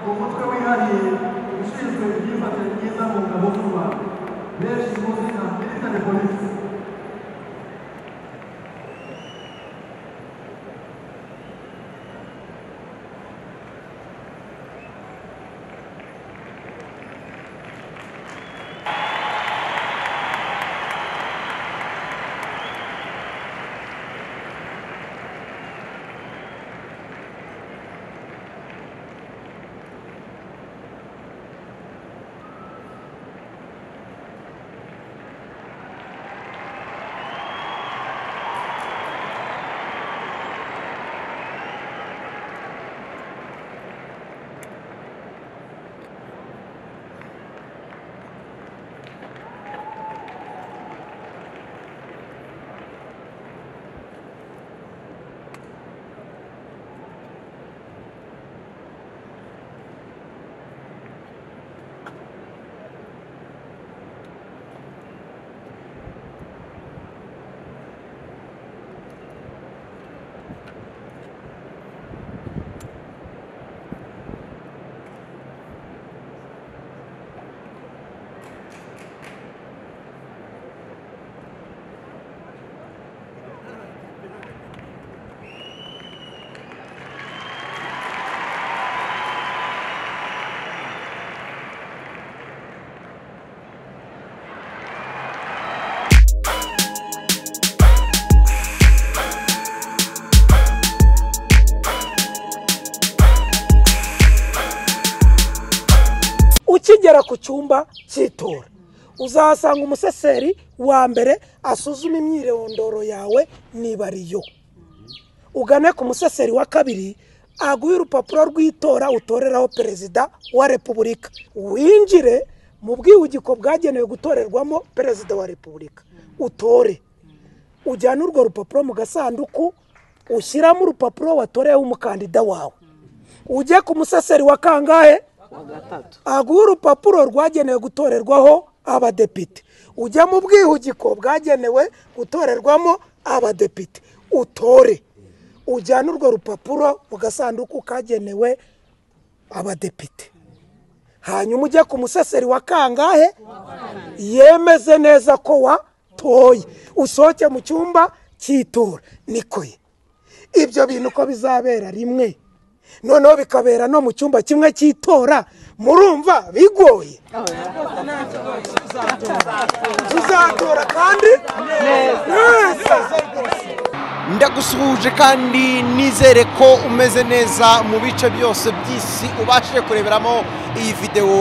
걱정해야 하니 육신에서 이웃한테 인사문과 목숨과 내 신고생과 일단에 보내주세요. ukigera ku cyumba cy'itora uzasanga umuseseri wa mbere asuzuma imyirondoro yawe niba ari yo ugane ku museseri wa kabiri aguhe urupapuro rw'itora utoreraho perezida wa repubulika winjire mu bwihugiko bwagenewe gutorerwamo perezida wa repubulika utore ujyane urwo rupapuro mu gasanduku ushyiramo urupapuro watoreyeho umukandida wawe ujye ku museseri wa kangahe aguha urupapuro rwagenewe gutorerwaho abadepite ujya mu bwihugiko bwagenewe gutorerwamo abadepite utore ujyane urwo rupapuro mu gasanduku kagenewe abadepite hanyuma ujye ku museseri wa kangahe yemeze neza ko watoye usohoke mu cyumba cy'itora niko ye ibyo bintu uko bizabera rimwe noneho bikabera no mu cyumba kimwe cy'itora murumva bigoye tuzatora kandi neza ndagusuhuje kandi nizere ko umeze neza mu bice byose by'isi ubashije kureberamo iyi videwo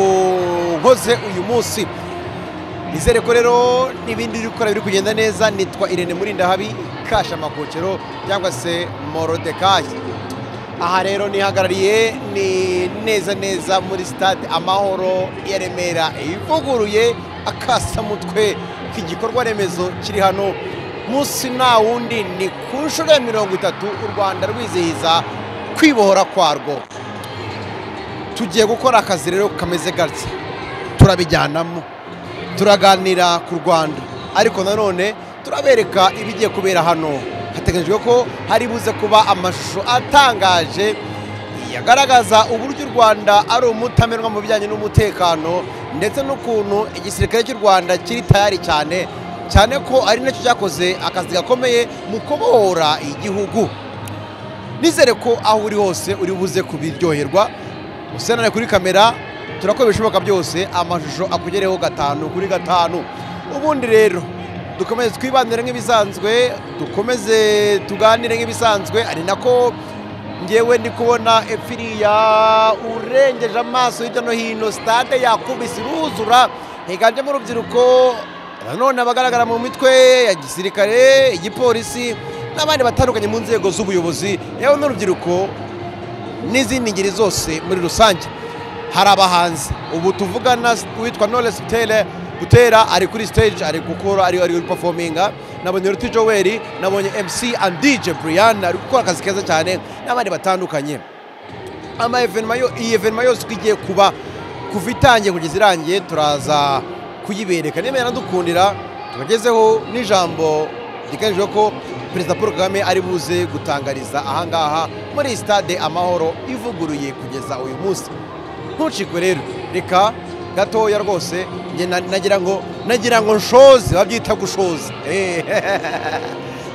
nkoze uyu munsi nizere ko rero n'ibindi biri gukora biri kugenda neza nitwa irene murindahabi kasha amakokero cyangwa se morodekayi aha rero nihagarariye ni neza neza muri sitade amahoro ya remera ivuguruye akasamutwe k'igikorwa remezo kiri hano munsi na wundi ni ku nshuro ya mirongo itatu u rwanda rwizihiza kwibohora kwarwo tugiye gukora akazi rero kameze gutya turabijyanamo turaganira ku rwanda ariko nanone turabereka ibigiye kubera hano hateganyijwe ko hari buze kuba amashusho atangaje yagaragaza uburyo u rwanda ari umutamerwa mu bijyanye n'umutekano ndetse n'ukuntu igisirikare cy'u rwanda kiri tayari cyane cyane ko ari nacyo cyakoze akazi gakomeye mu kubohora igihugu nizere ko aho uri hose uri buze kubiryoherwa usenane kuri kamera turakora ibishoboka byose amashusho akugereho gatanu kuri gatanu ubundi rero dukomeze twibanire nk'ibisanzwe dukomeze tuganire nk'ibisanzwe ari nako ngewe ndi kubona epfiriya urengeje amaso hirya no hino sitade yakubise iruzura higanjemo urubyiruko nanone abagaragara mu mitwe ya gisirikare igipolisi n'abandi batandukanye mu nzego z'ubuyobozi yewe n'urubyiruko n'izindi ngeri zose muri rusange hari abahanzi ubu tuvugana witwa noresi tere gutera ari kuri stage ari gukora ari ari performinga nabonye Ruti Joel nabonye MC and DJ Brian ari gukora akazi keza cyane n'abandi batandukanye ama evenement yo iyi evenement yose twigiye kuba kuva itangiye kugeza irangiye turaza kuyibereka niba yaradukundira tubagezeho n'ijambo ryiganjwe ko perezida paul kagame ari buze gutangariza ahangaha muri stade amahoro ivuguruye kugeza uyu munsi ntucikwe rero reka gatoya rwose njye na- nagira ngo nagira ngo nshoze babyita gushoza Eh,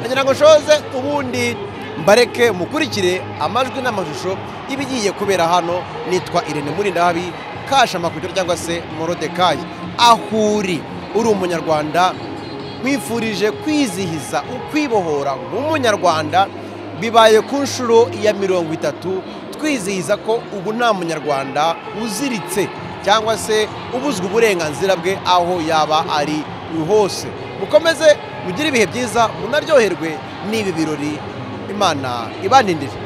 nagira ngo nshoze ubundi mbareke mukurikire amajwi n'amashusho y'ibigiye kubera hano nitwa irene murindabi kashamakujyo cyangwa se morodekayi ahuri uri umunyarwanda nkwifurije kwizihiza ukwibohora nk'umunyarwanda bibaye ku nshuro ya mirongo itatu twizihiza ko ubu nta munyarwanda uziritse cyangwa se ubuzwa uburenganzira bwe aho yaba ari hose mukomeze mugire ibihe byiza munaryoherwe n'ibi birori imana ibanindije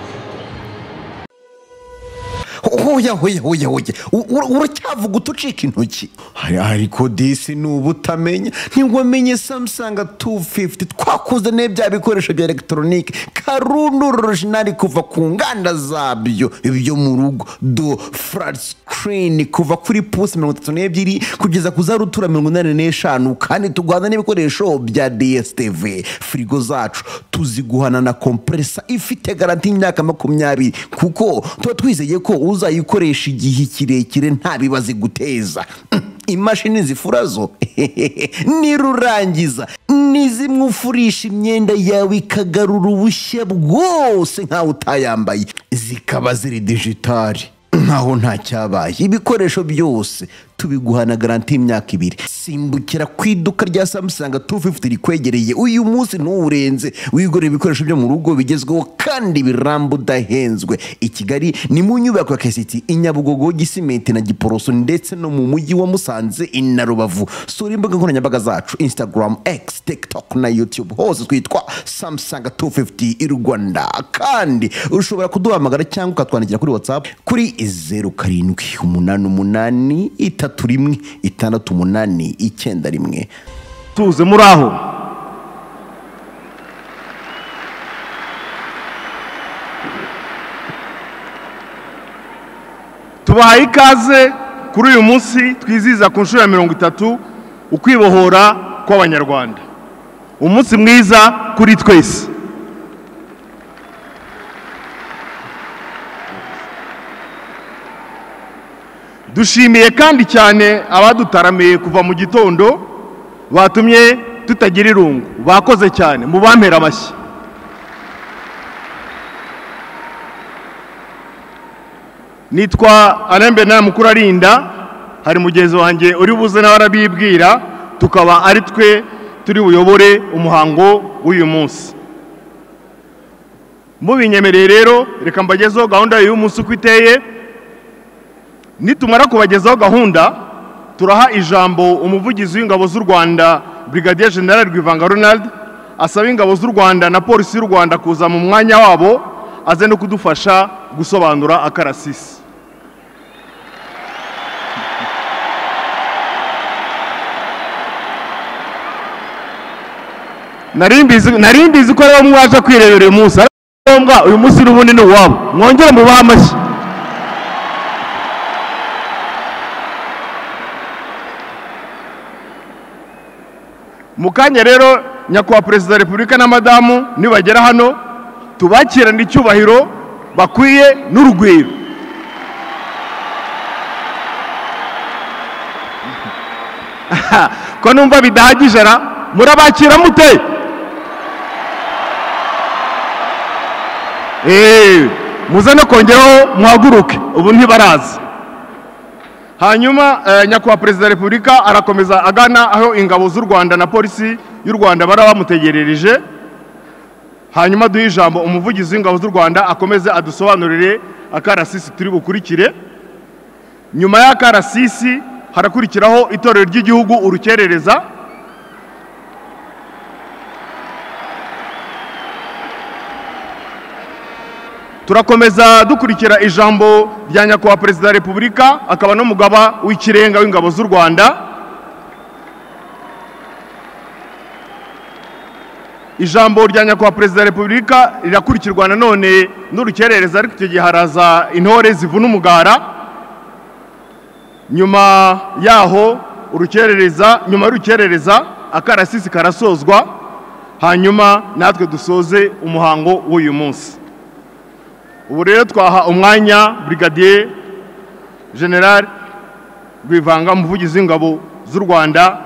Oya oya oya oya U- u- uracyavuga utucika intoki Hari- ariko disi ni ubutamenya ntiwamenye samsung 250 twakuzaniye bya bikoresho bya elegitoronike karundu orojinari kuva ku nganda zabyo ibyo mu rugo do flat screen kuva kuri pusi mirongo itatu n'ebyiri kugeza ku za rutura mirongo inani n'eshanu kandi tugwana n'ibikoresho bya dstv firigo zacu tuziguhana na kompresa ifite garanti y'imyaka makumyabiri kuko tuba twizeye ko uzayikoresha igihe kirekire nta bibazo iguteza imashini zifura zo nirurangiza ni zimwe ufurisha imyenda yawe ikagarura ubushya bwose nkawe utayambaye zikaba ziri digitali nkaho nta cyabaye ibikoresho byose tubiguhana garanti y'imyaka ibiri simbukira ku iduka rya samsung 250 rikwegereye uyu munsi ntuwurenze wigurira ibikoresho byo mu rugo bigezweho kandi biramba udahenzwe i kigali ni mu nyubako ya kesiti i nyabugogo gisimenti na giporoso ndetse no mu mujyi wa musanze i na rubavu sura imbuga nkoranyambaga zacu instagram x tiktok na youtube hose twitwa samsung 250 i rwanda kandi ushobora kuduhamagara cyangwa ukatwandikira kuri whatsapp kuri zeru karindwi umunani umunani itatu rimwe itandatu umunani icyenda rimwe tuze muri aho tubahaye ikaze kuri uyu munsi twizihiza ku nshuro ya mirongo itatu ukwibohora kw'abanyarwanda umunsi mwiza kuri twese dushimiye kandi cyane abadutaramiye kuva mu gitondo batumye tutagira irungu bakoze cyane mu bampera amashyi nitwa arembe na mukuru arinda hari mugenzi wanjye uri buze nawe arabibwira tukaba ari twe turi buyobore umuhango w'uyu munsi mubinyemereye rero reka mbagezeho gahunda y'uyu munsi uko iteye nitumara kubagezaho gahunda turaha ijambo umuvugizi w'ingabo z'u rwanda brigadier general rwivanga ronald asaba ingabo z'u rwanda na polisi y'u rwanda kuza mu mwanya wabo aze no kudufasha gusobanura akarasisi Nari mbizi- nari mbizi ko ariwo mwaje kwirebera uyu munsi ariko ni ngombwa uyu munsi n'ubundi ni uwabo mwongere mubahe amashyi mu kanya rero nyakubahwa perezida wa repubulika na madamu nibagera hano tubakirane icyubahiro bakwiye n'urugwiro ko numva bidahagije ra murabakira mute Eh, muze no kongeraho muhaguruke ubu ntibaraza hanyuma eh, nyakubahwa perezida wa repubulika arakomeza agana aho ingabo z'u rwanda na polisi y'u rwanda bari bamutegerereje hanyuma duhe ijambo umuvugizi w'ingabo z'u rwanda akomeze adusobanurire akarasisi turi bukurikire nyuma y'akarasisi harakurikiraho itorero ry'igihugu urukerereza turakomeza dukurikira ijambo rya nyakubahwa perezida wa repubulika akaba n'umugaba w'ikirenga w'ingabo z'u rwanda ijambo rya nyakubahwa perezida wa repubulika rirakurikirwa nanone n'urukerereza ariko icyo gihe haraza intore zivuna umugara nyuma yaho urukerereza nyuma y'urukerereza akarasisi karasozwa hanyuma natwe dusoze umuhango w'uyu munsi ubu rero twaha umwanya brigadier general rwivanga umuvugizi w'ingabo z'u rwanda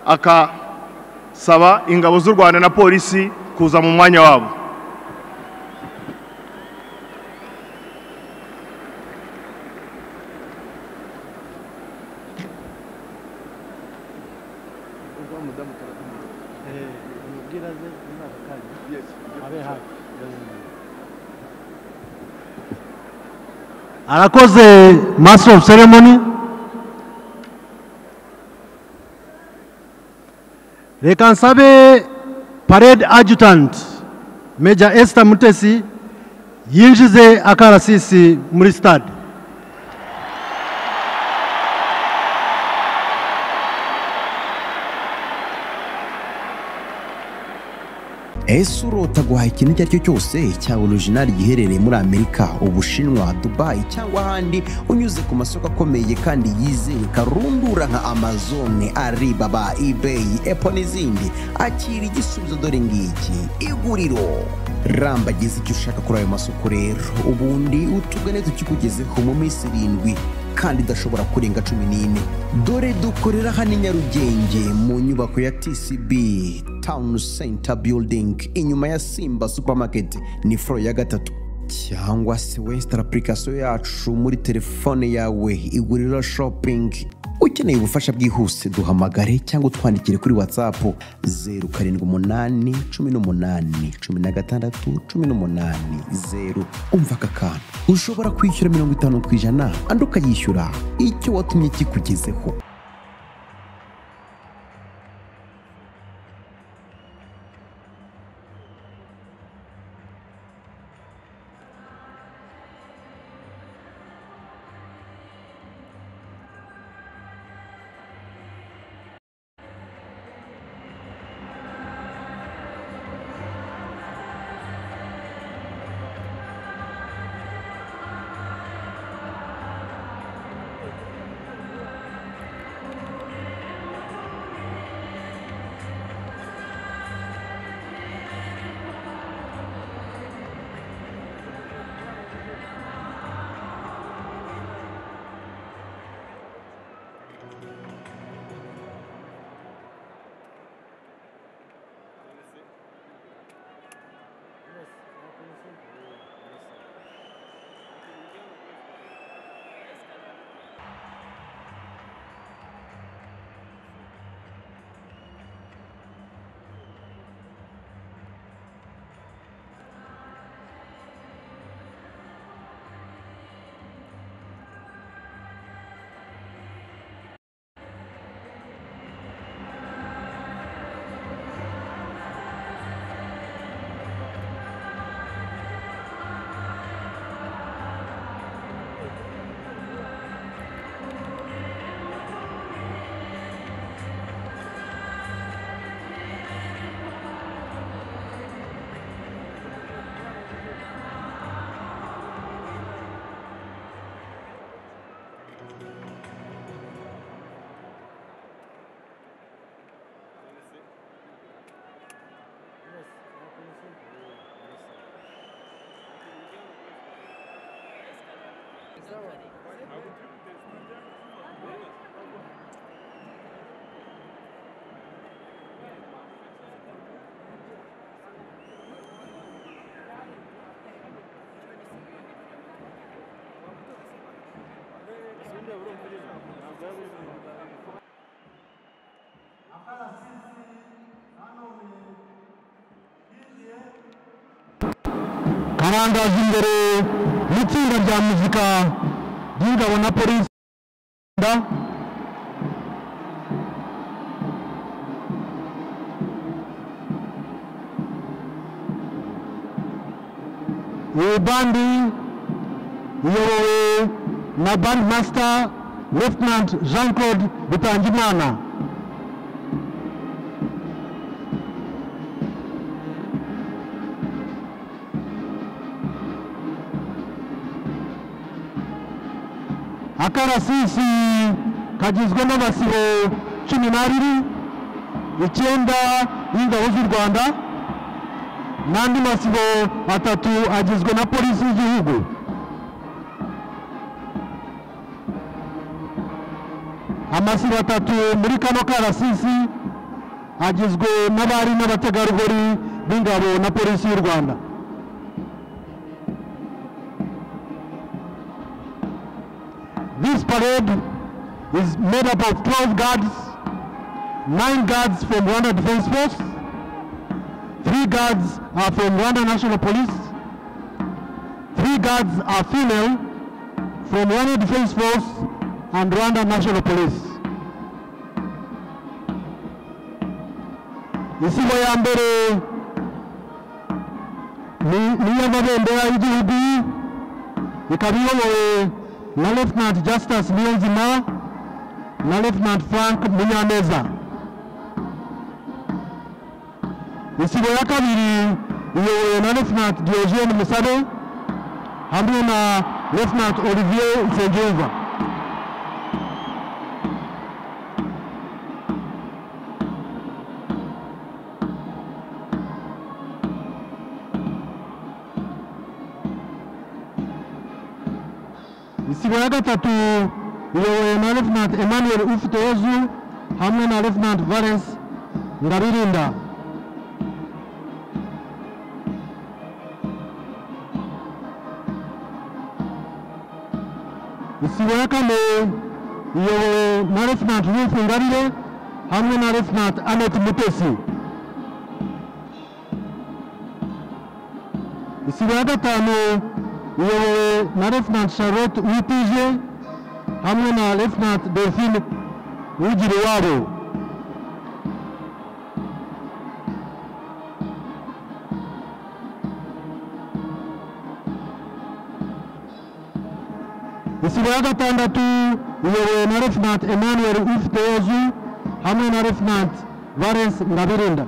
akasaba ingabo z'u rwanda na polisi kuza mu mwanya wabo arakoze master of ceremony reka nsabe parade adjutant major esther mutesi yinjize akarasisi muri stade ese urota guhaha ikintu icyo ari cyo cyose cya orojinari giherereye muri amerika ubushinwa dubayi cyangwa ahandi unyuze ku masoko akomeye kandi yizewe karundura nka amazone aribaba ibeyi epo n'izindi akira igisubizo dore ngiki iguriro rambagize icyo ushaka kuri ayo masoko rero ubundi utugane tukikugezeho mu minsi irindwi kandi idashobora kurenga cumi n'ine dore dukorera hano i nyarugenge mu nyubako ya tcb town center building inyuma ya simba supermarket ni foro ya gatatu cyangwa se wesitara apurikasiyo yacu muri telefone yawe iguriro shopping ukeneye ubufasha bwihuse duhamagare cyangwa utwandikire kuri whatsapp zeru karindwi umunani cumi n'umunani cumi na gatandatu cumi n'umunani zeru umva aka kantu ushobora kwishyura mirongo itanu ku ijana andi ukayishyura icyo watumye kikugezeho karangaza imbere n'itsinda rya muzika ry'ingabo na polisi y'u Rwanda iyi bandi iyobowe na bandi masita Lieutenant jean claude bitangimana akarasisi kagizwe n'abasibo cumi n'abiri icyenda y'ingabo z'u rwanda n'andi masibo atatu agizwe na polisi y'igihugu amasibo atatu muri kano karasisi agizwe n'abari n'abategarugori b'ingabo na polisi y'u rwanda This parade is made up of 12 guards, 9 guards from Rwanda Defense Force, 3 guards are from Rwanda National Police, 3 guards are female from Rwanda Defense Force and Rwanda National Police. Isibo ya mbere ni- ni iy'amabendera y'igihugu ikaba iyobowe na Lieutenant Justice Niyonzima na Lieutenant Frank Munyaneza. Isibo ya kabiri iyobowe na Lieutenant Diogene Musabe hamwe na Lieutenant Olivier Nsengiyumva. isibo ya gatatu iyobowe na Lieutenant Emmanuel Ufiteozu hamwe na Lieutenant Valens Ngabirinda. Isibo ya kane iyobowe na Lieutenant Ruth Ngabire hamwe na Lieutenant Anet Mutesi. isibo ya gatanu iyobowe na Lieutenant Charlotte Witije hamwe na Lieutenant Delphine Ugiriwabo. isibo ya gatandatu iyobowe na Lieutenant Emmanuel Ufiteozu hamwe na Lieutenant Valens Ngabirinda.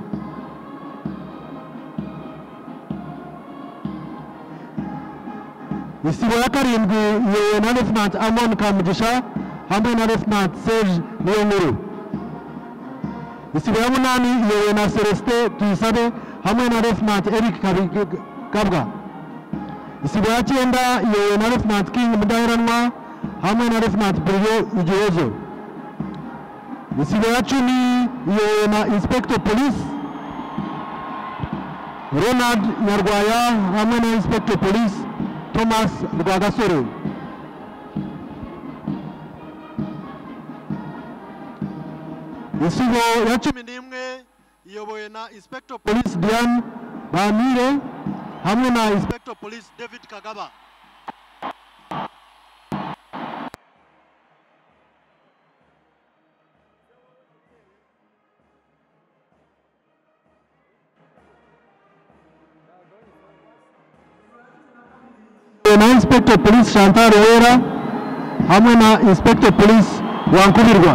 isibo ya karindwi iyobowe na Lieutenant Amon Kamugisha hamwe na Lieutenant Serge Niyonkuru. Isibo ya munani iyobowe na Celestin Tuyisabe hamwe na Lieutenant Eric Kabi- Kabwa. Isibo ya cyenda iyobowe na Lieutenant King Mudaheranwa hamwe na Lieutenant Buryo Igihozo. Isibo ya cumi iyobowe na Inspector Police Ronald Nyarwaya hamwe na Inspector Police Thomas Rwagasore. Isibo ya cumi n'imwe iyobowe na Inspector Police Diane Bamire hamwe na Inspector Police David Kagaba. na Inspector Police Chantal Wera hamwe na Inspector Police Wankubirwa.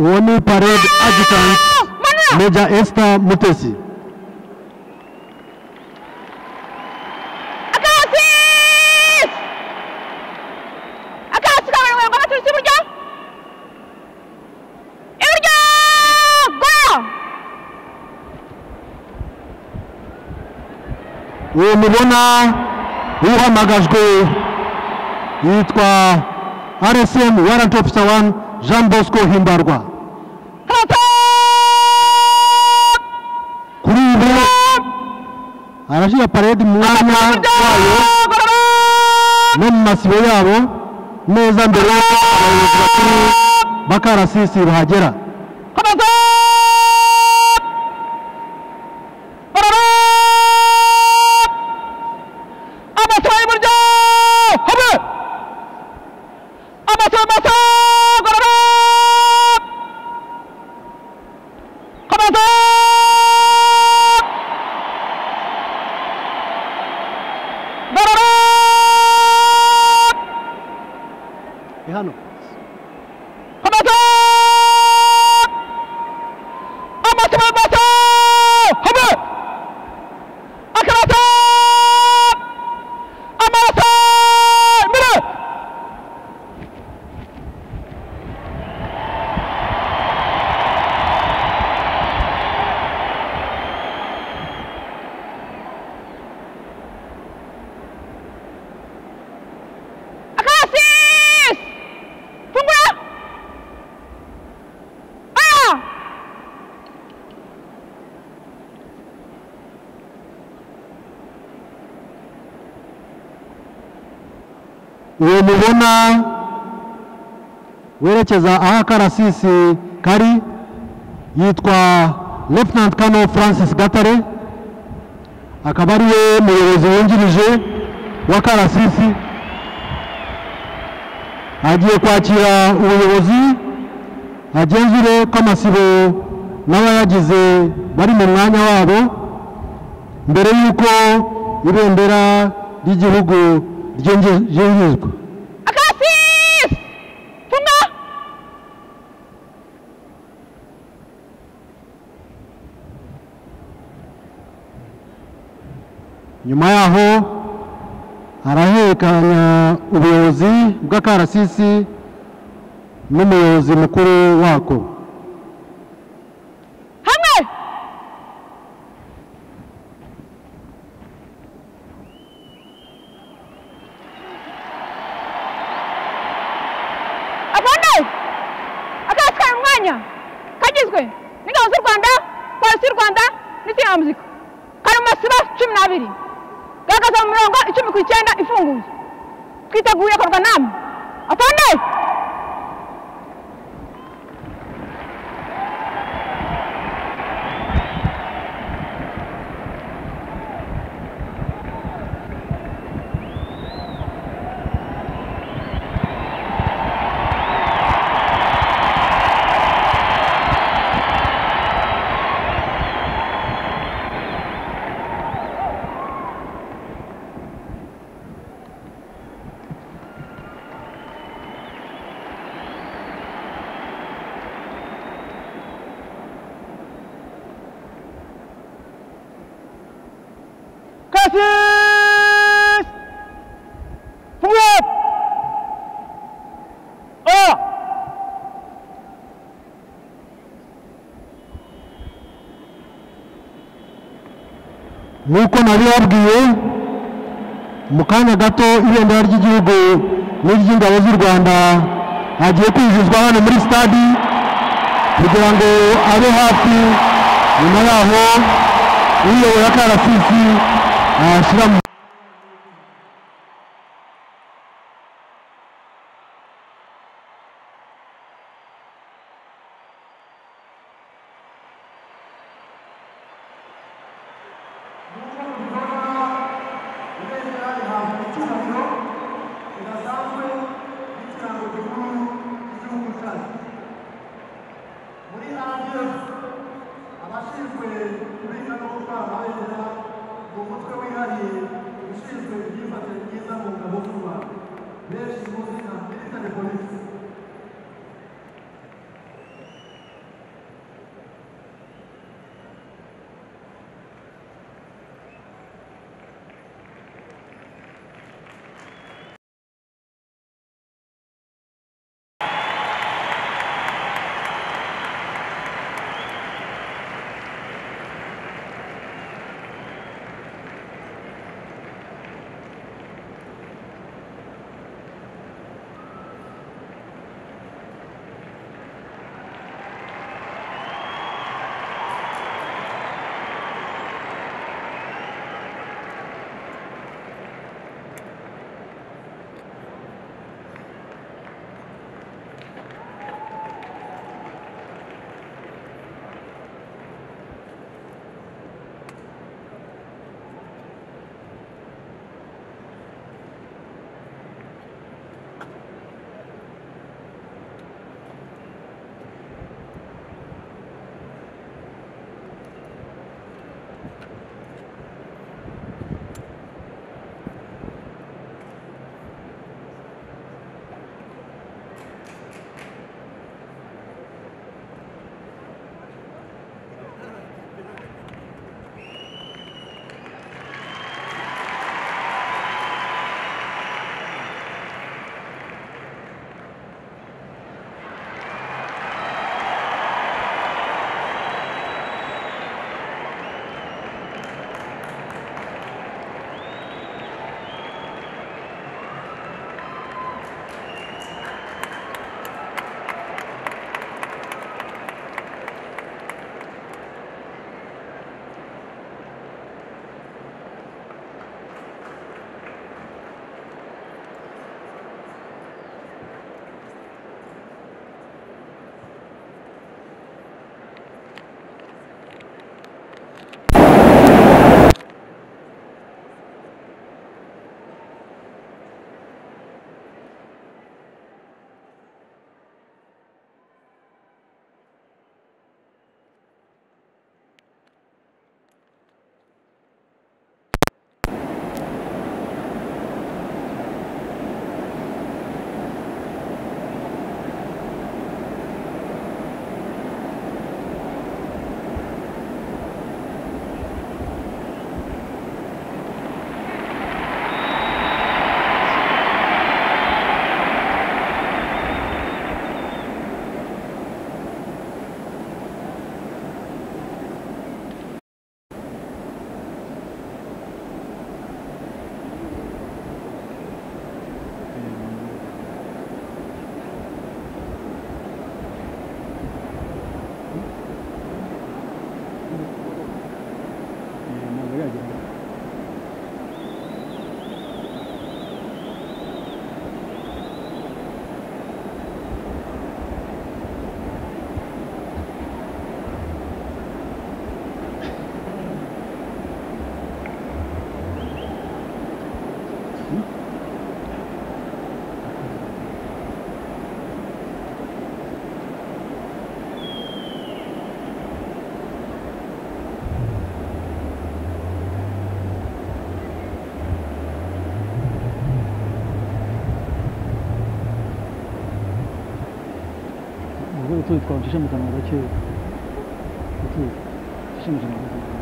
uwo ni parade adjutant meja esita mutesi Akasis! Akasis kabaye ngo baturutse iburyo. Iburyo! Go! uwo mubona uhamagajwe yitwa rsm warrant officer one jean bosco himbarwa kuri ubu arashyira parade mu mwanya wayo no mu masibo yabo neza mbere y'uko abayobozi bakuru b'akarasisi bahagera Abatoye iburyo! Habe! Abatoye maso! Gorora! Komando! Gorora! ni hano Komando! Abatoye maso! Habe! Akarato! Amarato! Mire! Akasis! Fungula! Aya! uwo mubona werekeza aho akarasisi kari yitwa Lieutenant Colonel Francis Gatare akaba ari we muyobozi wungirije wa karasisi agiye kwakira ubuyobozi agenzure ko amasibo n'abayagize bari mu mwanya wabo mbere y'uko ibendera ry'igihugu ryinjizwa Akasis! Funga! nyuma yaho arahererekanya ubuyobozi bw'akarasisi n'umuyobozi mukuru wako Hamwe! Abone! Akasis kari mu mwanya kagizwe n'ingabo z'u Rwanda, polisi y'u Rwanda n'itsinda ya muzika. Kari mu masibo cumi n'abiri. Gahagaze mu mirongo icumi ku icyenda ifunguye. Twiteguye korwa namwe. Abone! Cassius! Fungula! Oya! nk'uko nabibabwiye mu kanya gato ibendera ry'igihugu n'iry'ingabo z'u rwanda hagiye kwinjizwa hano muri sitade kugira ngo abe hafi nyuma yaho uyobora akarasisi ayashyira mu abashinzwe kubika no gutwara abeza mu mutwe wihariye ushinzwe imyifatire myiza mu ngabo z'u rwanda benshi muzi nka military police tuzi twavugije amagambo gakeya tuzi twavugije amagambo gakeya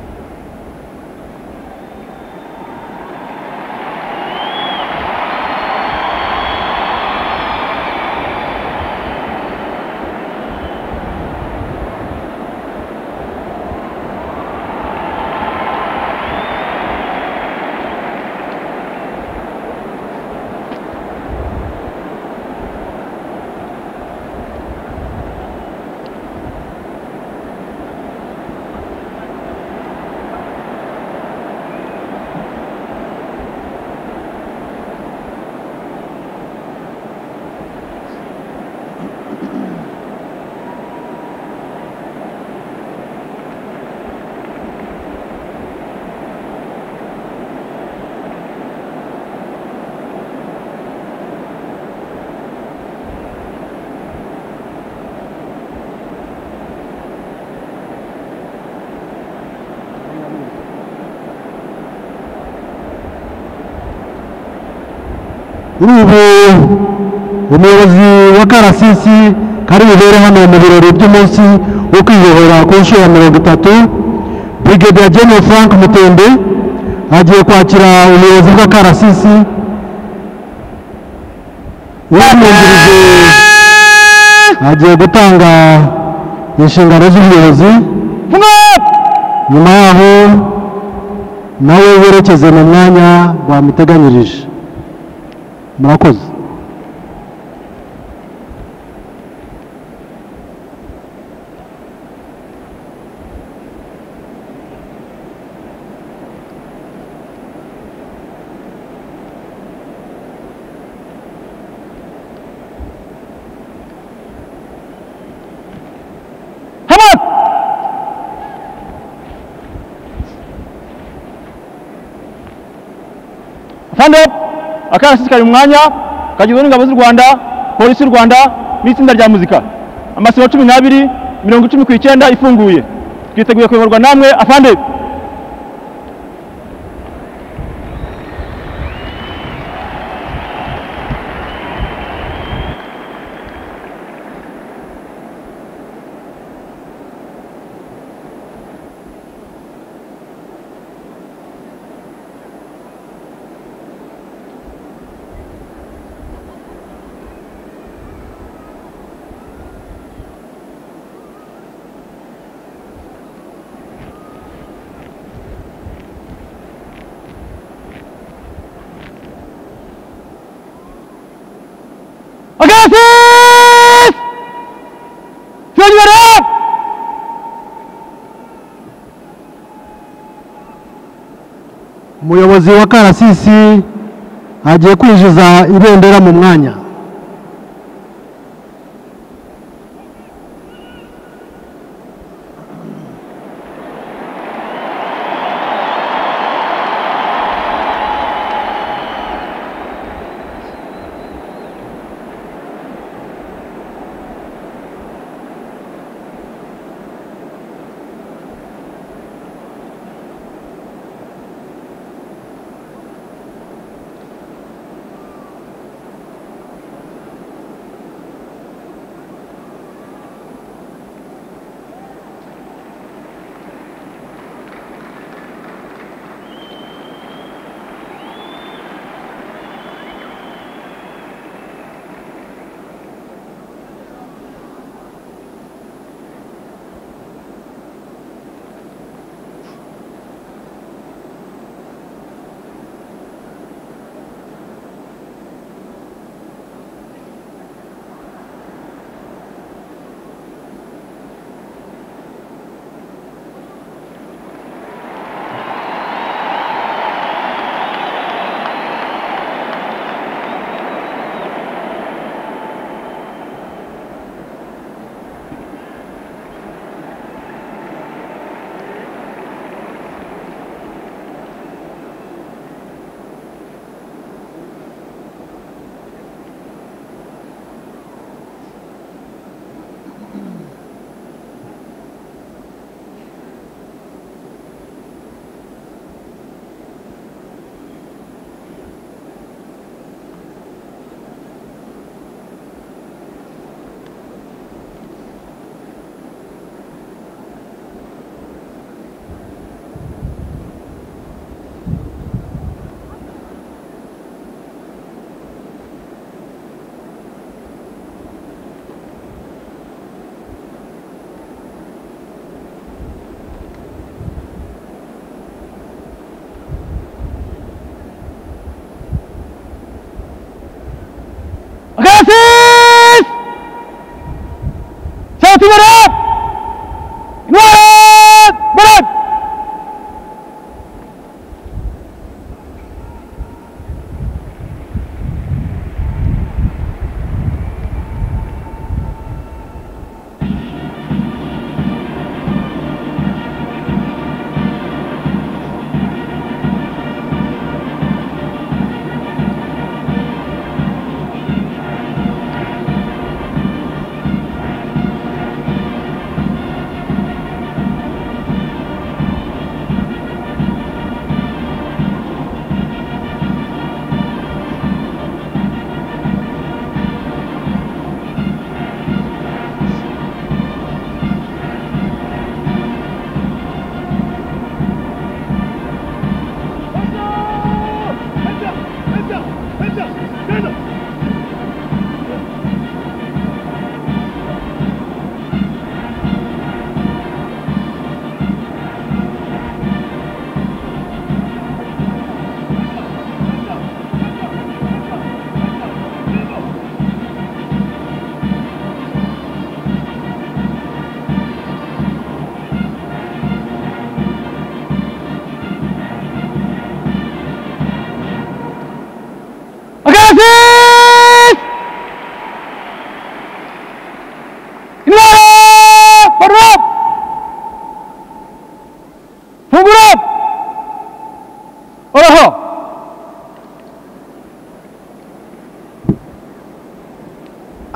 kuri ubu umuyobozi wa karasisi kari bubere hano mu birori by'umunsi wo kwiyobora ku nshuro ya mirongo itatu brigadier general frank mutembe agiye kwakira ubuyobozi bwa karasisi uwamwungirije agiye gutanga inshingano z'ubuyobozi nyuma yaho nawe werekeze mu mwanya bamuteganyirije murakoze afande akarasisi kari mu mwanya kagizwe n'ingabo z'u rwanda polisi y'u rwanda n'itsinda rya muzika amasibo cumi n'abiri mirongo icumi ku icyenda ifunguye twiteguye kuyoborwa namwe afande akarasisi tuyongera umuyobozi wa karasisi agiye kwinjiza ibendera mu mwanya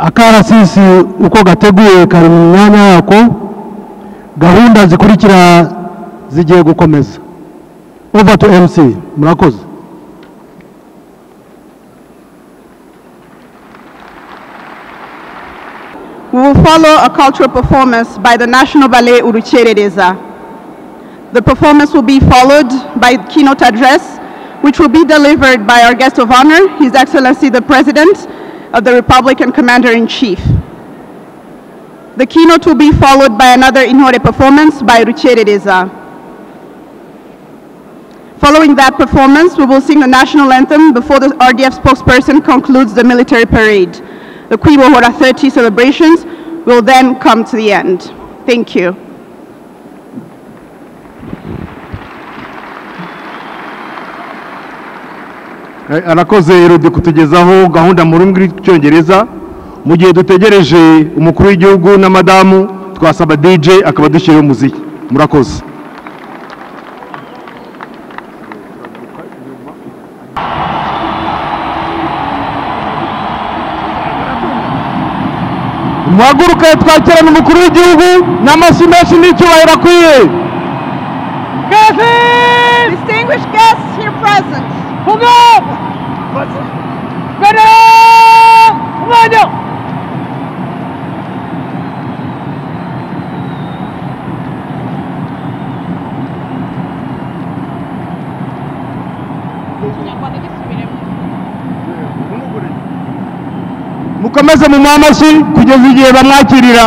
akarasisi uko gateguye kari mu mwanya wako gahunda zikurikira zigiye gukomeza over to mc murakoze We will follow a cultural performance by the National Ballet Urucherereza. The performance will be followed by keynote address, which will be delivered by our guest of honor, His Excellency the President of the Republic and Commander-in-Chief. The keynote will be followed by another Inore performance by Rucherereza. Following that performance, we will sing the national anthem before the RDF spokesperson concludes the military parade. The Quibo Hora 30 celebrations will then come to the end. Thank you. Eh, arakoze Erodi kutugezaho gahunda mu rurimi rw'icyongereza mu gihe dutegereje umukuru w'igihugu na madamu twasaba DJ akaba dushyiraho umuziki murakoze muhaguruke twakirane umukuru w'igihugu n'amashyi menshi n'icyubahiro akwiye Distinguished guests here present, mukomeze mu mwamashyi kugeza igihe bamwakirira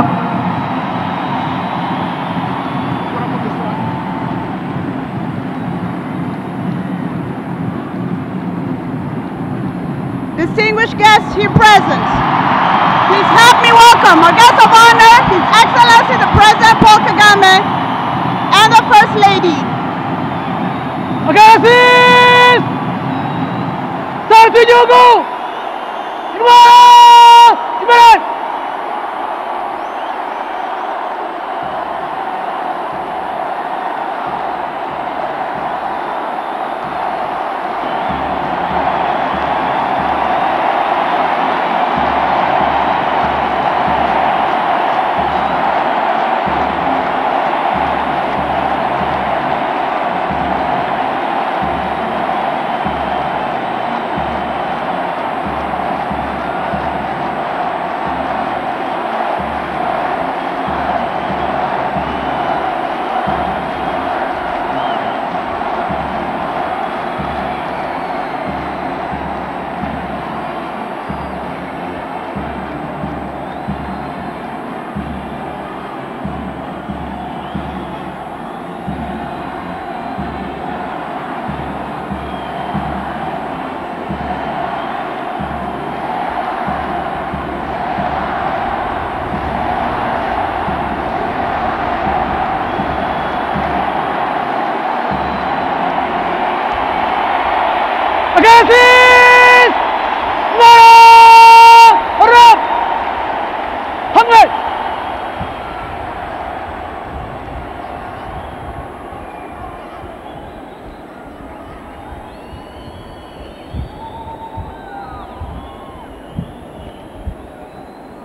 distinguished guests here present, please help me welcome our guest of honor, His Excellency the President Paul Kagame, and the First Lady.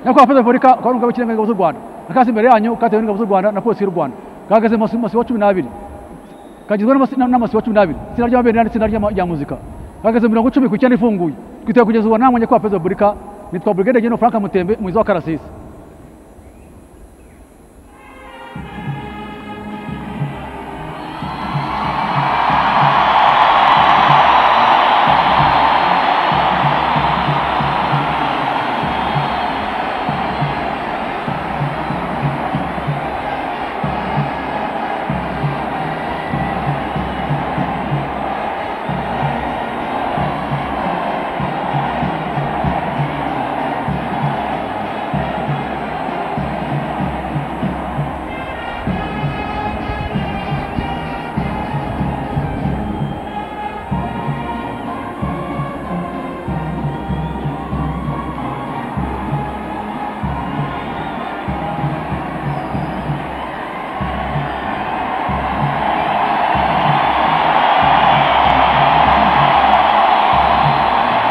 nyakubahwa perezida wa repubulika akaba ari umugabo w'ikirenga w'ingabo z'u rwanda akazi imbere yanyu katewe n'ingabo z'u rwanda na polisi y'u rwanda gahagaze mu masi- masibo cumi n'abiri kagizwe n'amasi- n'amasibo cumi n'abiri itsinda ry'amabendera n'itsinda ry'ama- rya muzika gahagaze mu mirongo icumi ku icyenda ifunguye twiteguye kugeza ubu namwe nyakubahwa perezida wa repubulika nitwa burigade geno frank mutembe umuyobozi wa karasisi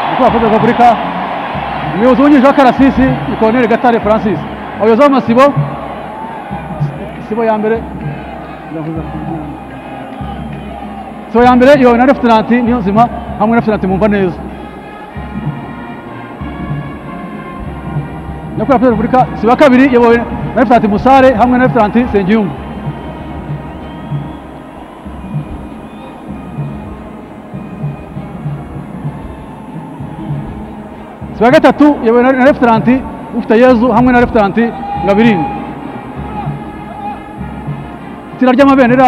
nyakubahwa perezida wa repubulika umuyobozi wungirije w'akarasisi ni koroneri gatare francis abayobozi b'amasibo sibo ya mbere sibo ya mbere iyobowe na refutenanti niyo nzima hamwe na refutenanti mumva neza nyakubahwa perezida wa repubulika sibo ya kabiri iyobowe na refutenanti musare hamwe na refutenanti sengiyumva sibo ya gatatu iyobowe na refutenanti ufiteyezu hamwe na refutenanti ngabiringa itsinda ry'amabendera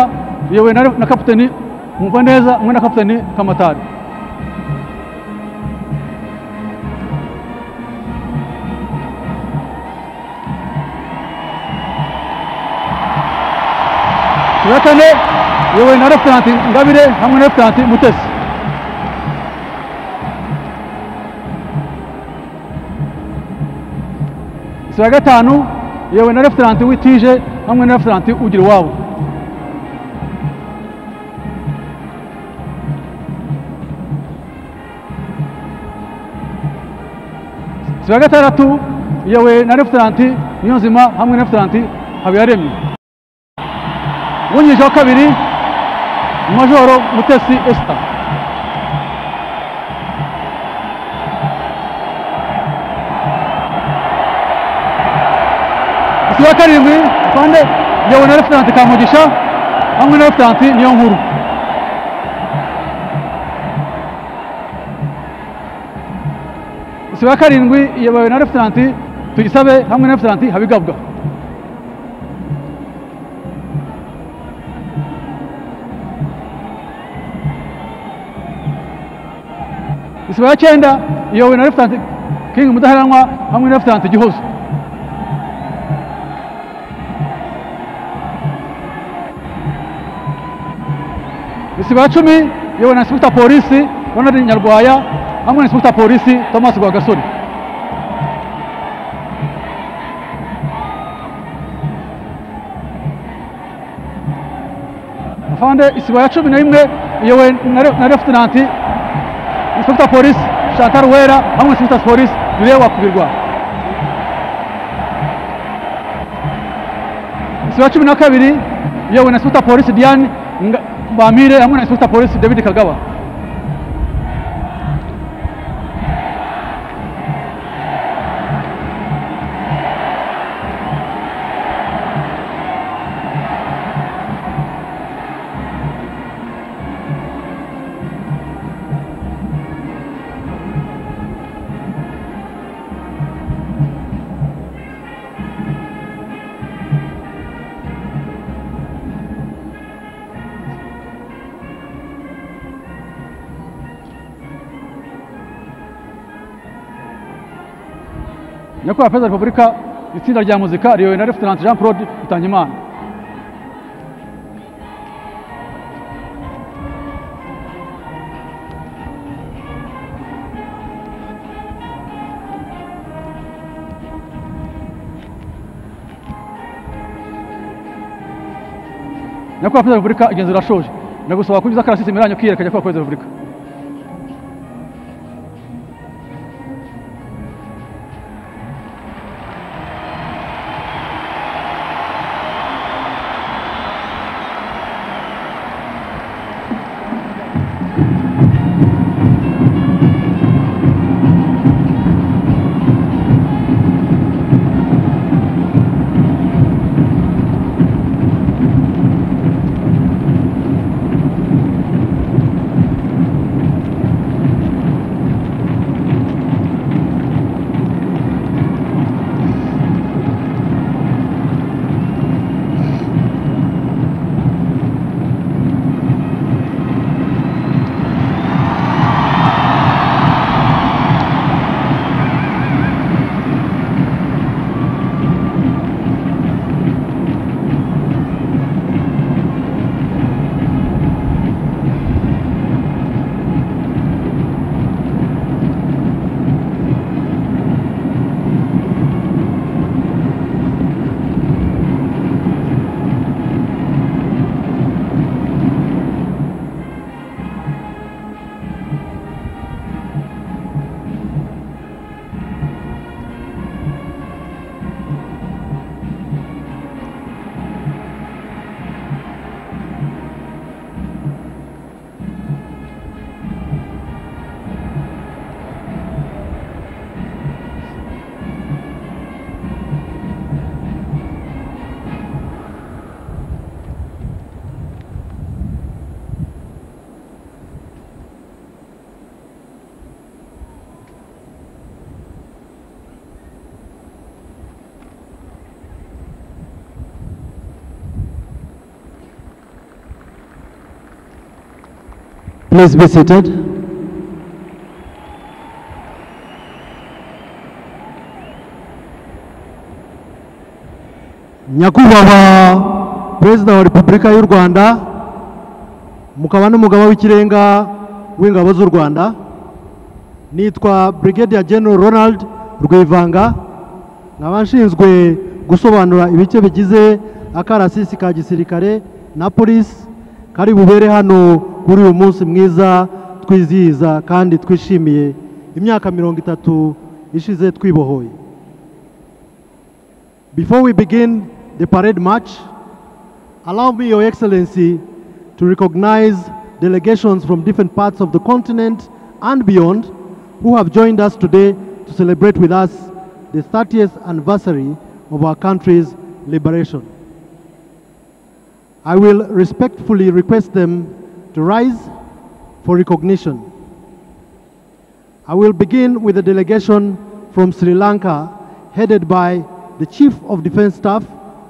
riyobowe na na kapitani mwumva neza hamwe na kapitani kamatari sibo ya kane iyobowe na refutenanti ngabire hamwe na refutenanti mutesi sibo ya gatanu yewe na refutenanti witije hamwe na refutenanti ugira iwabo sibo ya gatandatu yewe na refutenanti niyonzima hamwe na refutenanti habiyaremye wungirije wa kabiri majoro mutesi esita sibo ya karindwi kandi yewe na refutenanti kamugisha hamwe na refutenanti niyo nkuru sibo ya karindwi iyobowe na refutenanti tuyisabe hamwe na refutenanti habigabwa sibo ya cyenda iyobowe na refutenanti kingi mudaheranwa hamwe na refutenanti gihozo isibo ya cumi yewe na insipegita polisi ronald nyarwaya hamwe na insipegita polisi thomas rwagasore afande isibo ya cumi na rimwe iyobowe na re- na refutenanti insipegita polisi chantal wera hamwe na insipegita polisi yuriye wakubirwa isibo ya cumi na kabiri iyobowe na insipegita polisi diane Nga- bamire hamwe na insipegita polisi david kagaba nyakubahwa perezida wa repubulika itsinda rya muzika riyobowe na refutenanti jean claude rutangimana nyakubahwa perezida wa repubulika igenzura rashoje ndagusaba kunyuza akarasisi imbere yanyu kiyereka nyakubahwa perezida wa repubulika Please be seated. nyakubahwa perezida wa repubulika y'u rwanda mukaba n'umugaba w'ikirenga w'ingabo z'u rwanda nitwa brigadier general ronald rwivanga nkaba nshinzwe gusobanura ibice bigize akarasisi ka gisirikare na polisi kari bubere hano kuri uyu munsi mwiza twizihiza kandi twishimiye imyaka mirongo itatu ishize twibohoye Before we begin the parade march, allow me, Your Excellency, to recognize delegations from different parts of the continent and beyond who have joined us today to celebrate with us the 30th anniversary of our country's liberation. I will respectfully request them to rise for recognition. I will begin with a delegation from Sri Lanka headed by the Chief of Defense Staff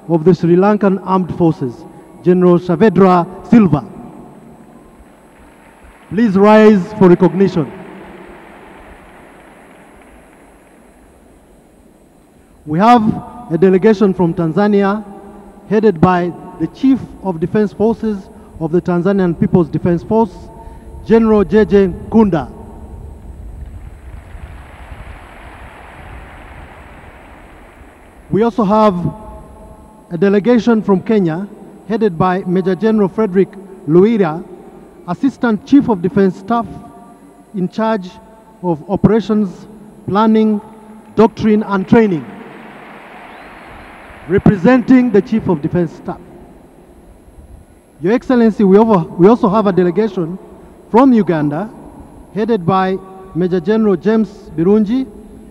of the Sri Lankan Armed Forces, General Shavedra Silva. Please rise for recognition. We have a delegation from Tanzania headed by the Chief of Defense Forces of the Tanzanian People's Defense Force, General JJ Kunda. We also have a delegation from Kenya headed by Major General Frederick Luira, Assistant Chief of Defense Staff in charge of operations, planning, doctrine, and training, representing the Chief of Defense Staff. Your Excellency, we, over, we also have a delegation from Uganda headed by Major General James Birunji,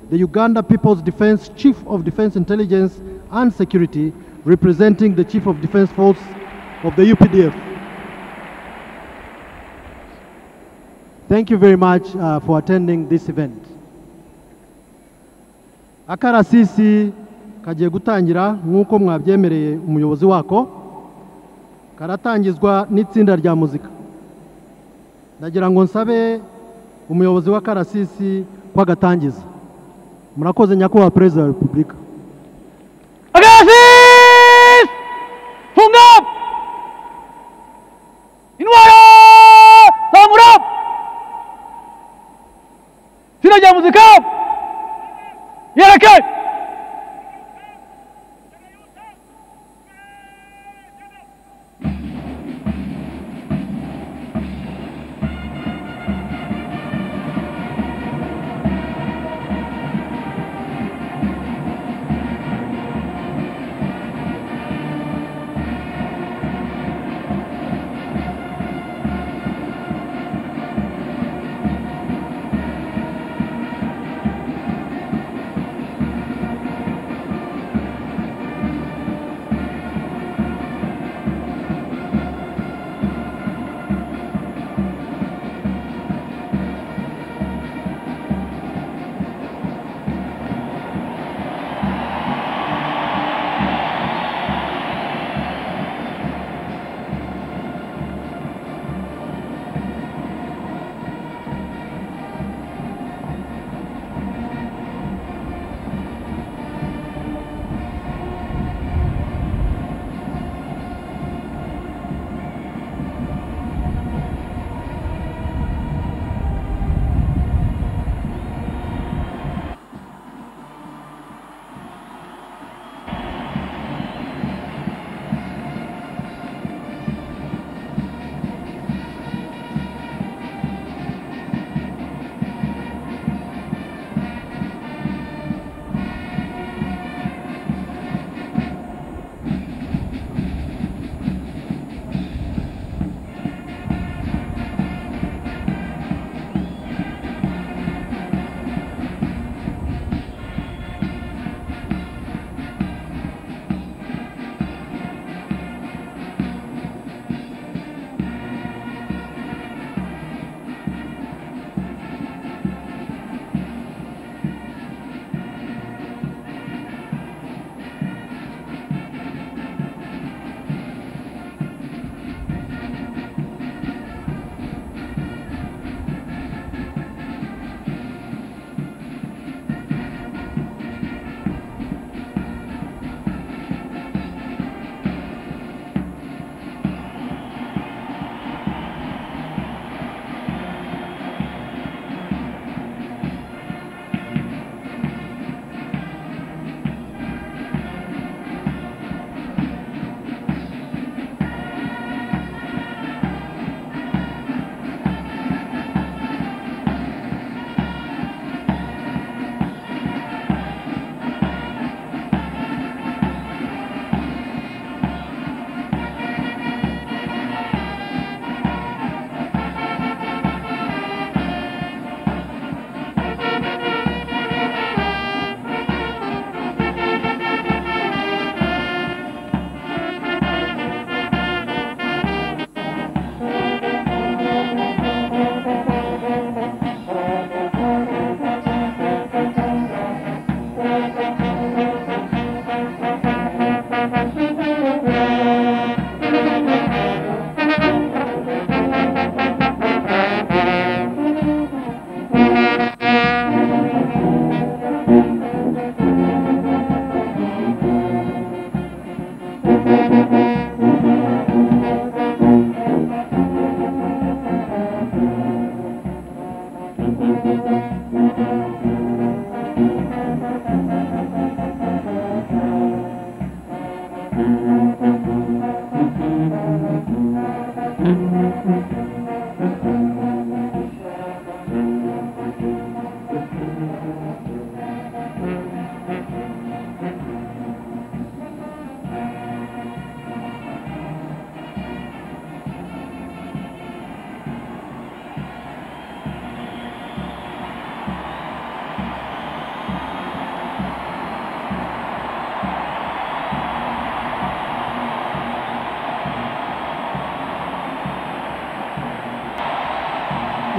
the Uganda People's Defense Chief of Defense Intelligence and Security, representing the Chief of Defense Force of the UPDF. Thank you very much uh, for attending this event. akarasisi kagiye gutangira nk'uko mwabyemereye umuyobozi wako karatangizwa n'itsinda rya muzika ndagira ngo nsabe umuyobozi w'akarasisi ko agatangiza murakoze nyakubahwa perezida wa repubulika Agasis! Funga! Intwara! Zamura! Itsinda rya muzika! Yereke!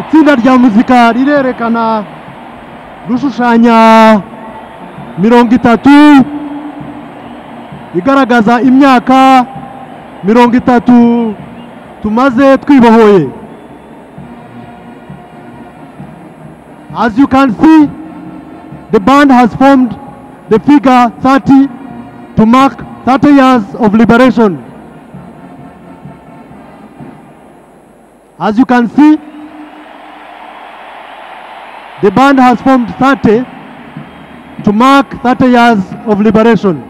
itsinda rya muzika rirerekana rushushanya mirongo itatu igaragaza imyaka mirongo itatu tumaze twibohoye as you can see the band has formed the figure 30 to mark 30 years of liberation as you can see The band has formed 30 to mark 30 years of liberation.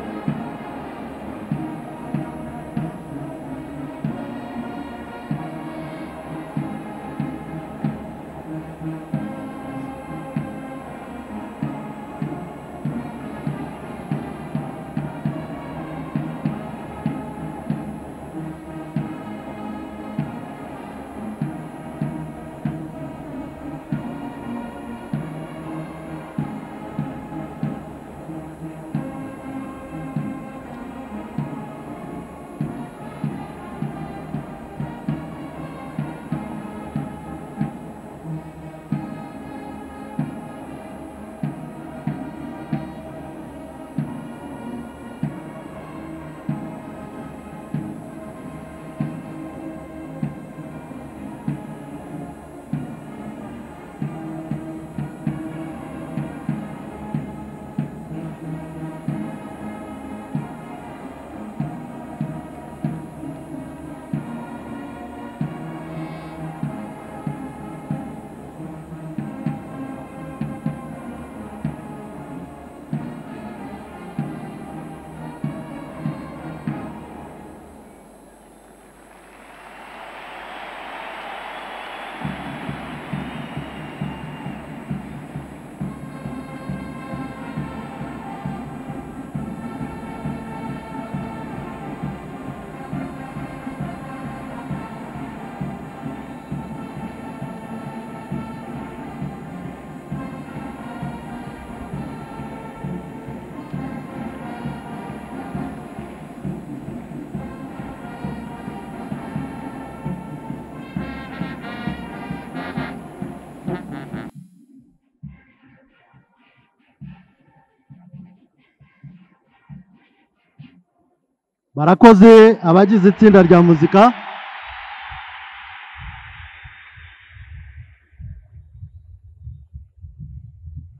barakoze abagize itsinda rya muzika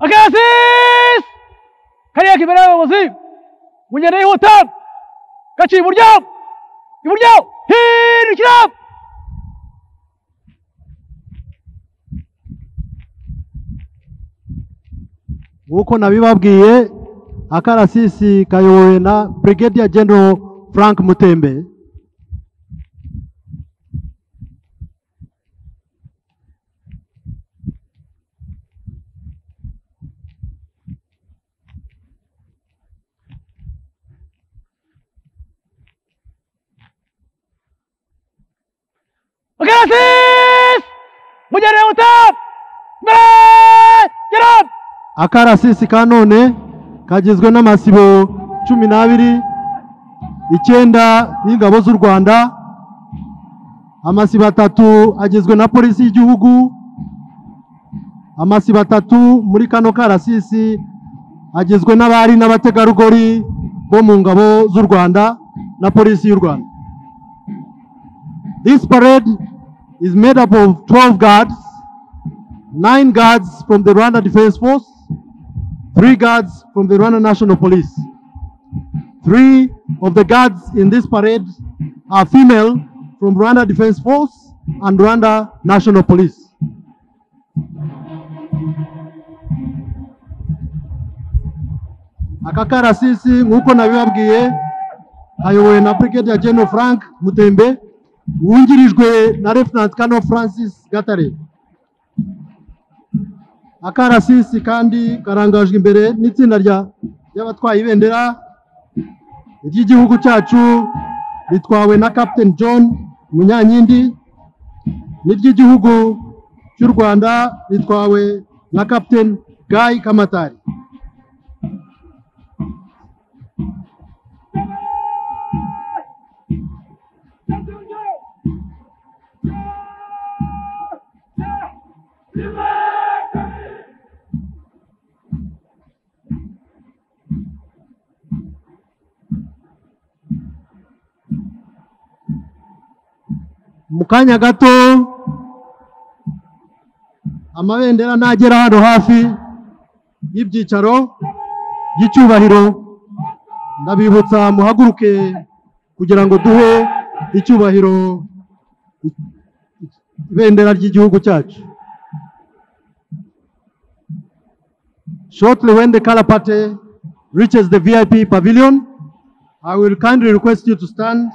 akasis kariya kibera y'abayobozi mu ngendo yihuta gaciye iburyo iburyo hindukira nk'uko nabibabwiye akarasisi kayobowe na brigadier general frank mutembe akasis mu ngendo yihuta imbere gera akarasisi ka none kagizwe n'amasibo cumi n'abiri icyenda y'ingabo z'u rwanda amasibo atatu agizwe na polisi y'igihugu amasibo atatu muri kano karasisi agizwe n'abari n'abategarugori bo mu ngabo z'u rwanda na polisi y'u rwanda this parade is made up of 12 guards nine guards from the rwanda defense force three guards from the Rwanda National Police. Three of the guards in this parade are female from Rwanda Defense Force and Rwanda National Police. aka karasisi nk'uko nabibabwiye hayobowe na brigadier general frank mutembe wungirijwe na lieutenant kano francis gatare akarasisi kandi karangajwe imbere n'itsinda rya- ry'abatwaye ibendera ry'igihugu cyacu ritwawe na captain john munyankindi n'iry'igihugu cy'u rwanda ritwawe na captain guy kamatari mu kanya gato amabendera nagera hano hafi y'ibyicaro by'icyubahiro ndabibutsa muhaguruke kugira ngo duhe icyubahiro i- i- ibendera ry'igihugu cyacu shortly when the color party reaches the vip pavilion i will kindly request you to stand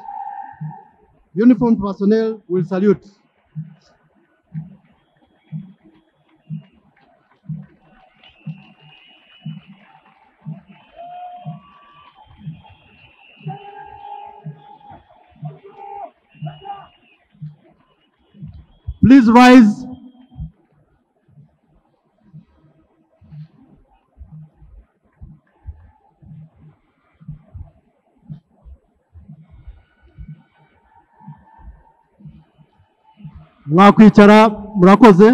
uniformed personnel will salute. Please rise. mwakwicara murakoze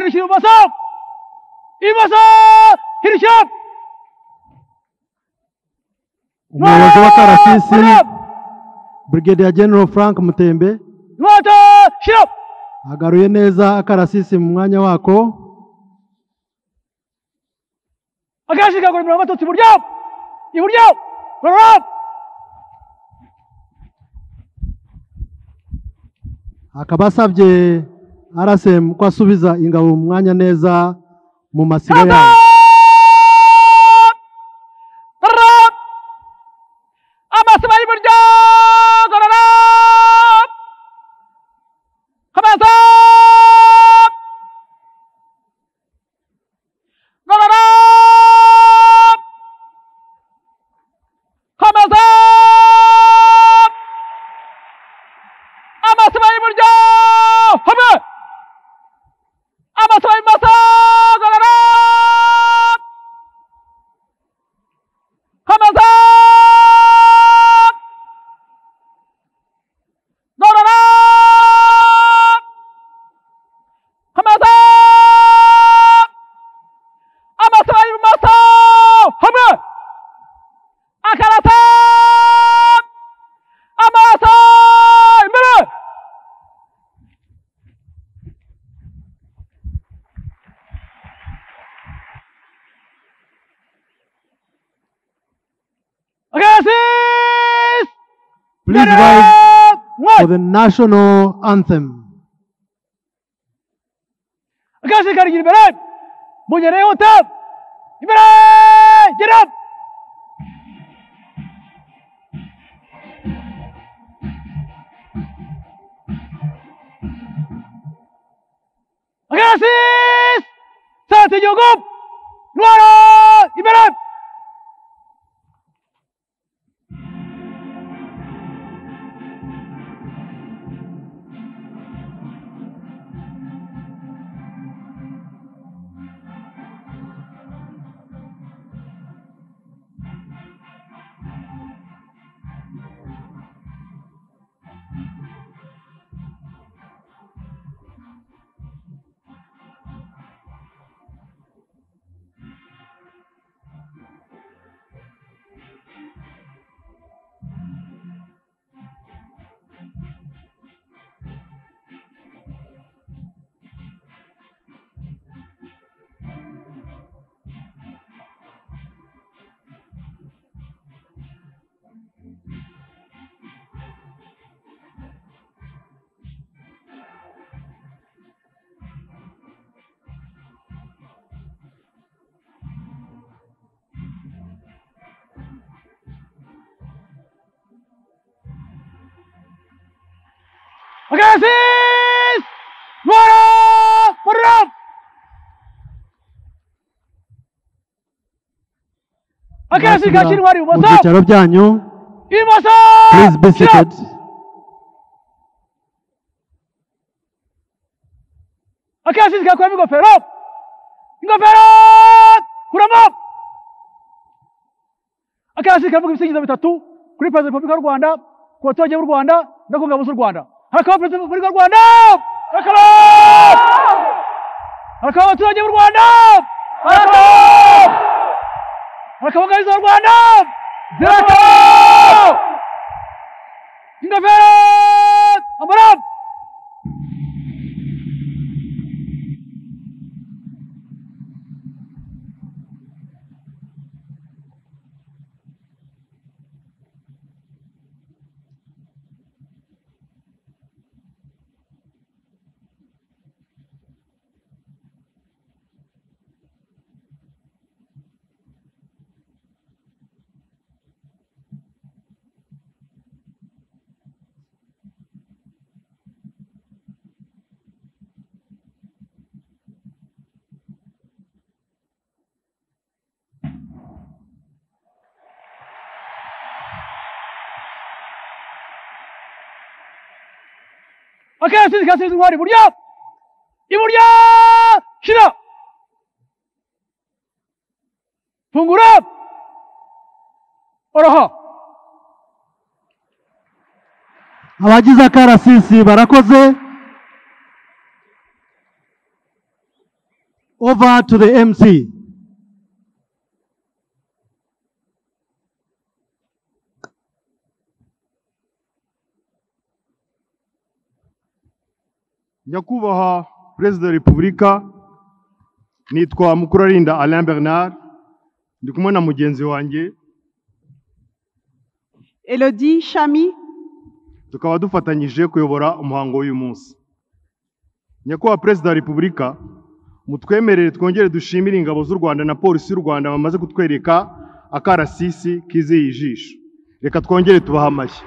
hirya ibumoso ibumoso hirya umuyobozi wa karasisi Shira! brigadier general frank mutembe inkota shira agaruye neza akarasisi mu mwanya wako akenshi kagura imirongo abatutsi iburyo iburyo gorora akaba asabye rsm ko asubiza ingabo mu mwanya neza mu masibo yayo gorora amasiba y'iburyo gorora komeza gorora komeza amasiba y'iburyo hamwe amasiba y'ibumoso gorora komeza gorora komeza amasiba y'ibumoso hamwe akarata amaso imbere Agassiz! please Imbere! rise for One! the national anthem Agassiz kari imbere! Mugere yihuta! Imbere! Gira! Agassiz! Sanze igihugu! Intwaro! Imbere! Agassiz! Bora! Bora! Agassiz Bashyira gashyira intwari mu ibumoso! byicaro byanyu Ibumoso! please be Shira! seated Agassiz gakuramo ingofero! Ingofero! Kuramo! Agassiz kavuga ibisingizo bitatu kuri Perezida wa Repubulika y'u Rwanda, ku baturage b'u Rwanda no ku ngabo z'u Rwanda. Harakabaho Perezida wa Repubulika y'u Rwanda! Harakabaho! harakabaho abaturage b'u rwanda harakabaho harakabaho ingabo z'u rwanda zirakabaho ingofero amara akarasisi kasize intwari iburyo iburyo shira fungura oroha abagize akarasisi barakoze over to the MC. nyakubahwa perezida wa repubulika nitwa mukurarinda alain bernard ndi kumwe na mugenzi wanjye Elodie Chami, tukaba dufatanyije kuyobora umuhango w'uyu munsi nyakubahwa perezida wa repubulika mutwemerere twongere dushimire ingabo z'u rwanda na polisi y'u rwanda bamaze kutwereka akarasisi kizeye ijisho reka twongere tubahe amashyi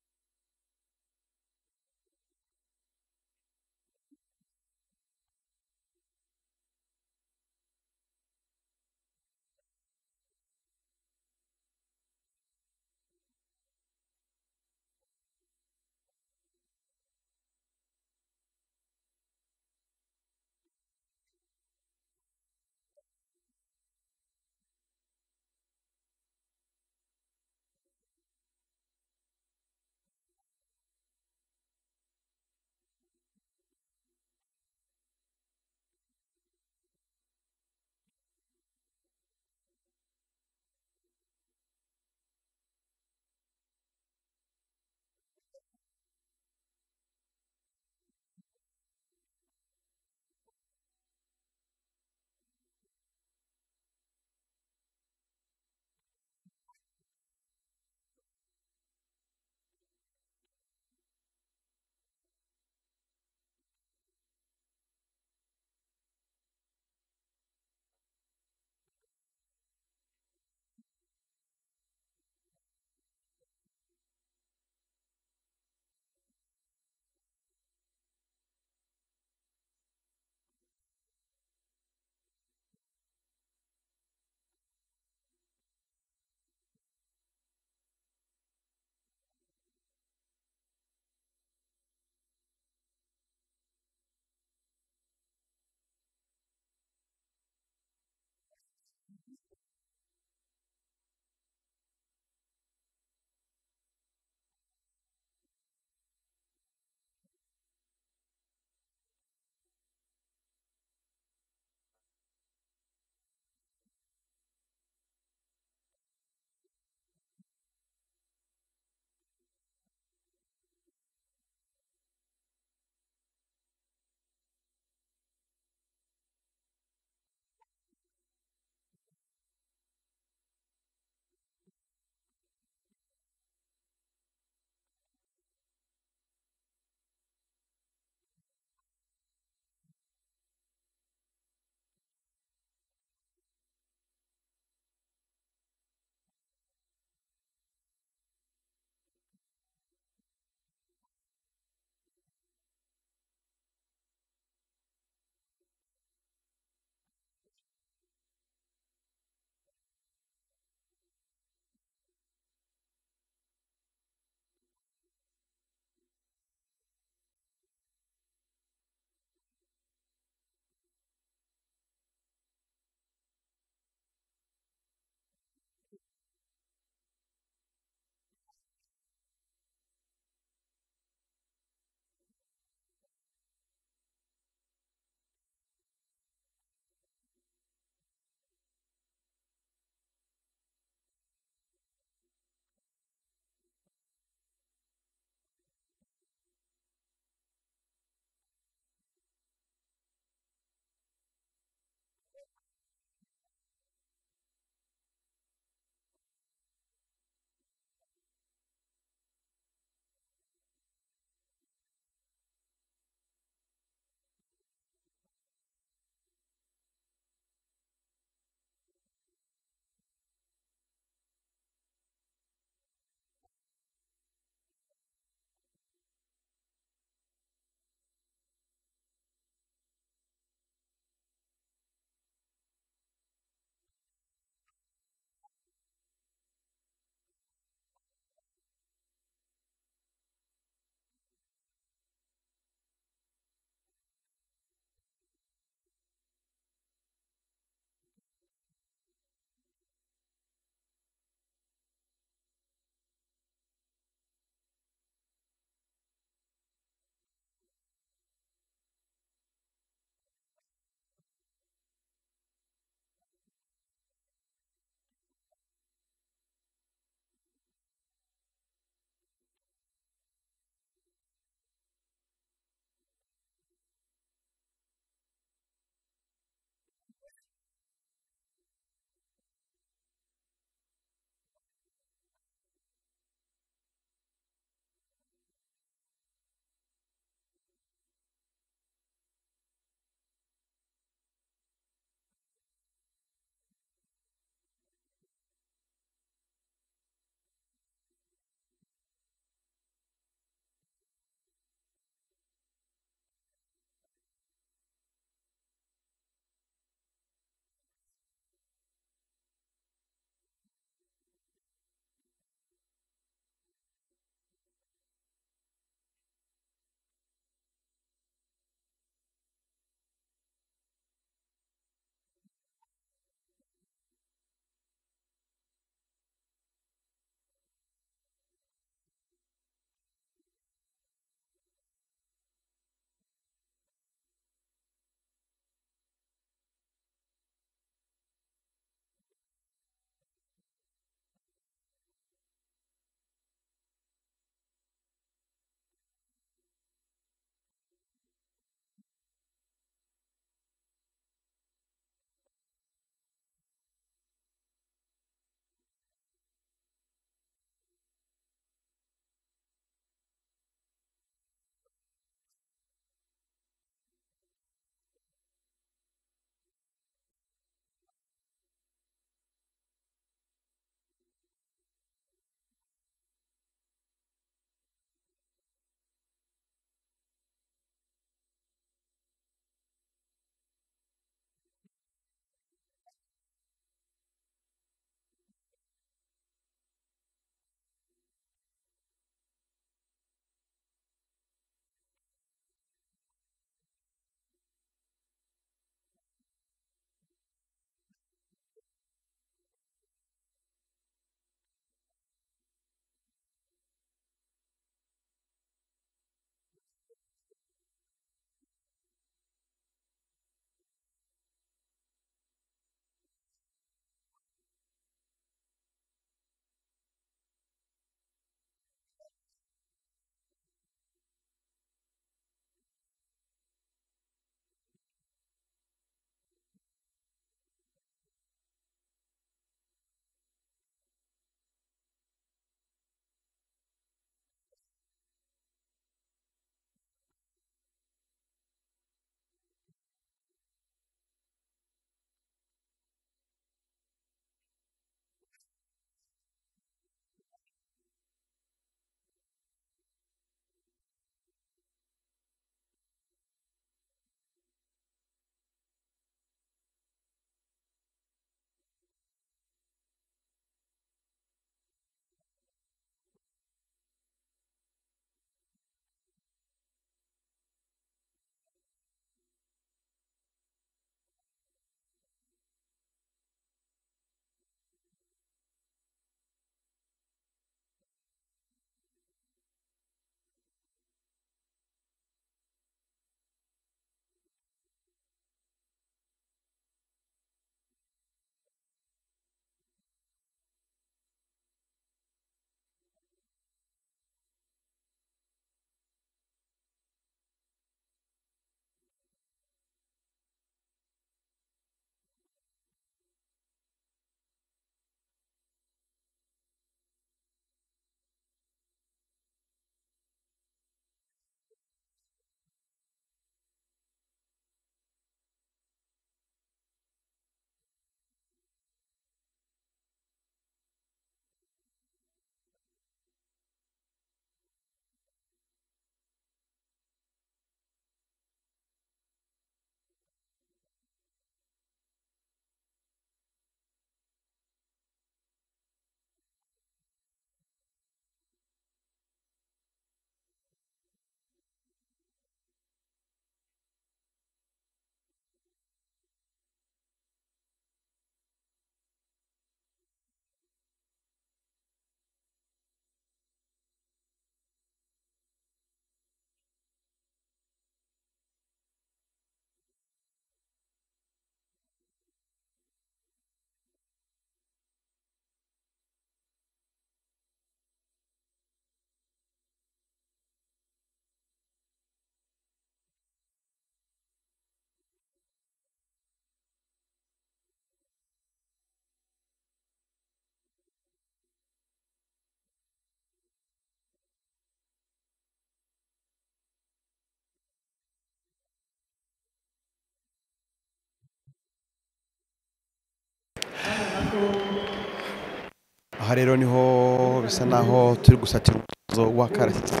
aha rero niho bisa naho turi gusatira umutuzo wa karasisi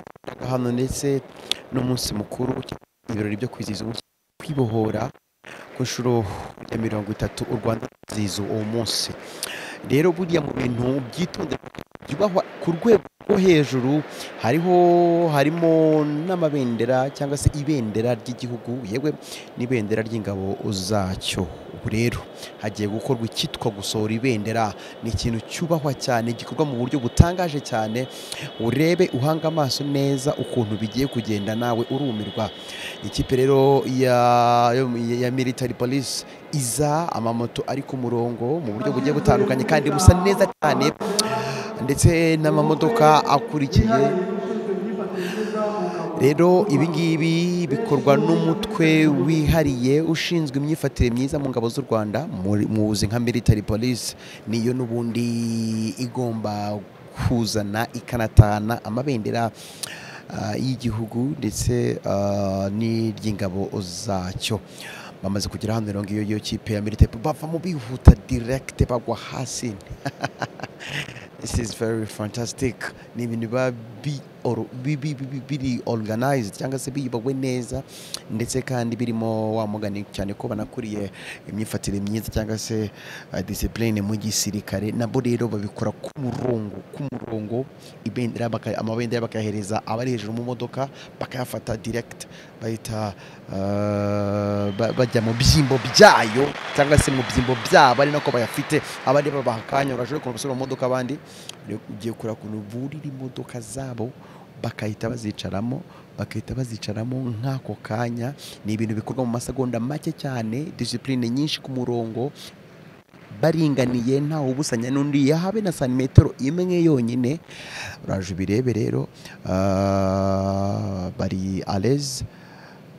hano ndetse n'umunsi mukuru ibirori byo kwizihiza umunsi wo kwibohora ku nshuro ya mirongo itatu u rwanda rwizihiza uwo munsi rero buriya mu bintu byitonde byubahwa ku rwego rwo hejuru hariho harimo n'amabendera cyangwa se ibendera ry'igihugu yewe n'ibendera ry'ingabo zacyo ubu rero hagiye gukorwa icyitwa gusohora ibendera ni ikintu cyubahwa cyane gikorwa mu buryo butangaje cyane urebe uhanga amaso neza ukuntu bigiye kugenda nawe urumirwa ikipe rero ya, ya, ya military police iza amamoto ari ku murongo mu buryo bugiye butandukanye kandi busa neza cyane ndetse n'amamodoka akurikiye rero ibi ngibi bikorwa n'umutwe wihariye ushinzwe imyifatire myiza mu ngabo z'u rwanda muri- muzi nka military police niyo n'ubundi igomba kuzana ikanatana amabendera ah, y'igihugu ndetse ah, n'iry'ingabo zacyo bamaze kugera hano rero ngiyo yo kipe ya military bava mu bihuta direct bagwa hasi This is very fantastic. Ni ibintu biba bi- or- bi- bi- bi- bi- biri organized cyangwa se biyubagwe neza ndetse kandi birimo wa mugani cyane ko banakuriye imyifatire myiza cyangwa se uh, discipline mu gisirikare nabo rero babikora ku murongo ku murongo ibendera baka- amabendera bakayahereza abari hejuru mu modoka bakayafata direct bahita uh, ba- bajya mu byimbo byayo cyangwa se mu byimbo byabo ari nako bayafite abandi babaha akanya urashobora kuntu gusubira mu modoka abandi rero ugiye kureba ukuntu burira imodoka zabo bakahita bazicaramo bagahita bazicaramo nk'ako kanya ni ibintu bikorwa mu masegonda make cyane disipurine nyinshi ku murongo baringaniye ntawe ubusanya n'undi yahabe na santimetero imwe yonyine uraje ubirebe rero ah, bari aleze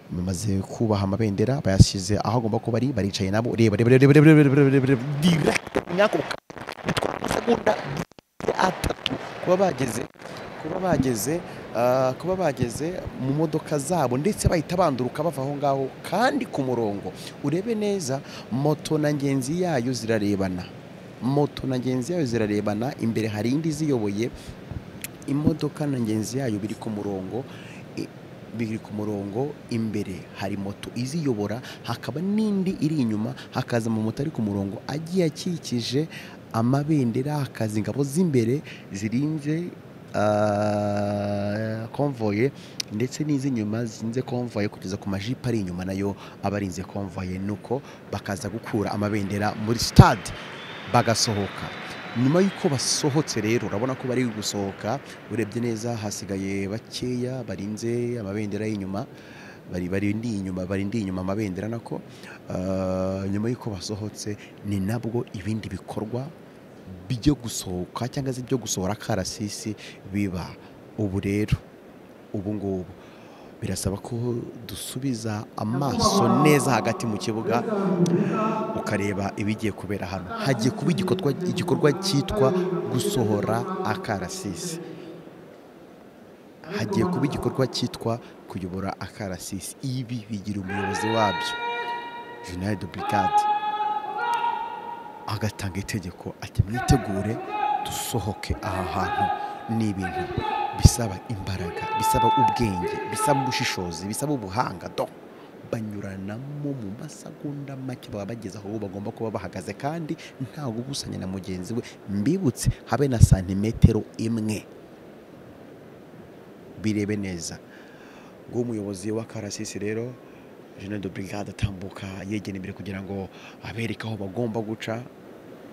bamaze kubaha amabendera bayashyize aho agomba kuba ari baricaye nabo reba reba reba reba reba reba reba reba direct nk'ako kanya bitwara amasegonda atatu kuba bageze kuba bageze ah, kuba bageze mu modoka zabo ndetse bahita banduruka bava aho ngaho kandi ku murongo urebe neza moto na ngenzi yayo zirarebana moto na ngenzi yayo zirarebana imbere hari indi iziyoboye imodoka na ngenzi yayo biri ku murongo i- biri ku murongo imbere hari moto iziyobora hakaba n'indi iri inyuma hakaza amamoto ari ku murongo agiye akikije amabendera hakaza ingabo z'imbere zirinze ah, konvoye ndetse n'iz'inyuma zirinze konvoye kugeza ku majipo ari inyuma nayo aba arinze konvoye nuko bakaza gukura amabendera muri sitade bagasohoka nyuma y'uko basohotse rero urabona ko bari gusohoka urebye neza hasigaye bakeya barinze amabendera y'inyuma bari barindi inyuma barindi inyuma amabendera nako Ah, nyuma y'uko basohotse ni nabwo ibindi bikorwa byo gusohoka cyangwa se byo gusohora akarasisi biba ubu rero ubu ngubu birasaba ko dusubiza amaso neza hagati mu kibuga ukareba ibigiye kubera hano hagiye kuba igikorwa igikorwa cyitwa gusohora akarasisi hagiye kuba igikorwa cyitwa kuyobora akarasisi ibi bigira umuyobozi wabyo jenali de brigade agatanga itegeko ati mwitegure dusohoke aha hantu ni ibintu bisaba imbaraga bisaba ubwenge bisaba ubushishozi bisaba ubuhanga do banyuranamo mu masegonda make baba bageze aho bagomba kuba bahagaze kandi ntawe ubusanya na mugenzi we mbibutse habe na santimetero imwe birebe neza nguwo umuyobozi w'akarasisi rero jenerali de brigade atambuka yegera imbere kugira ngo abereke aho bagomba guca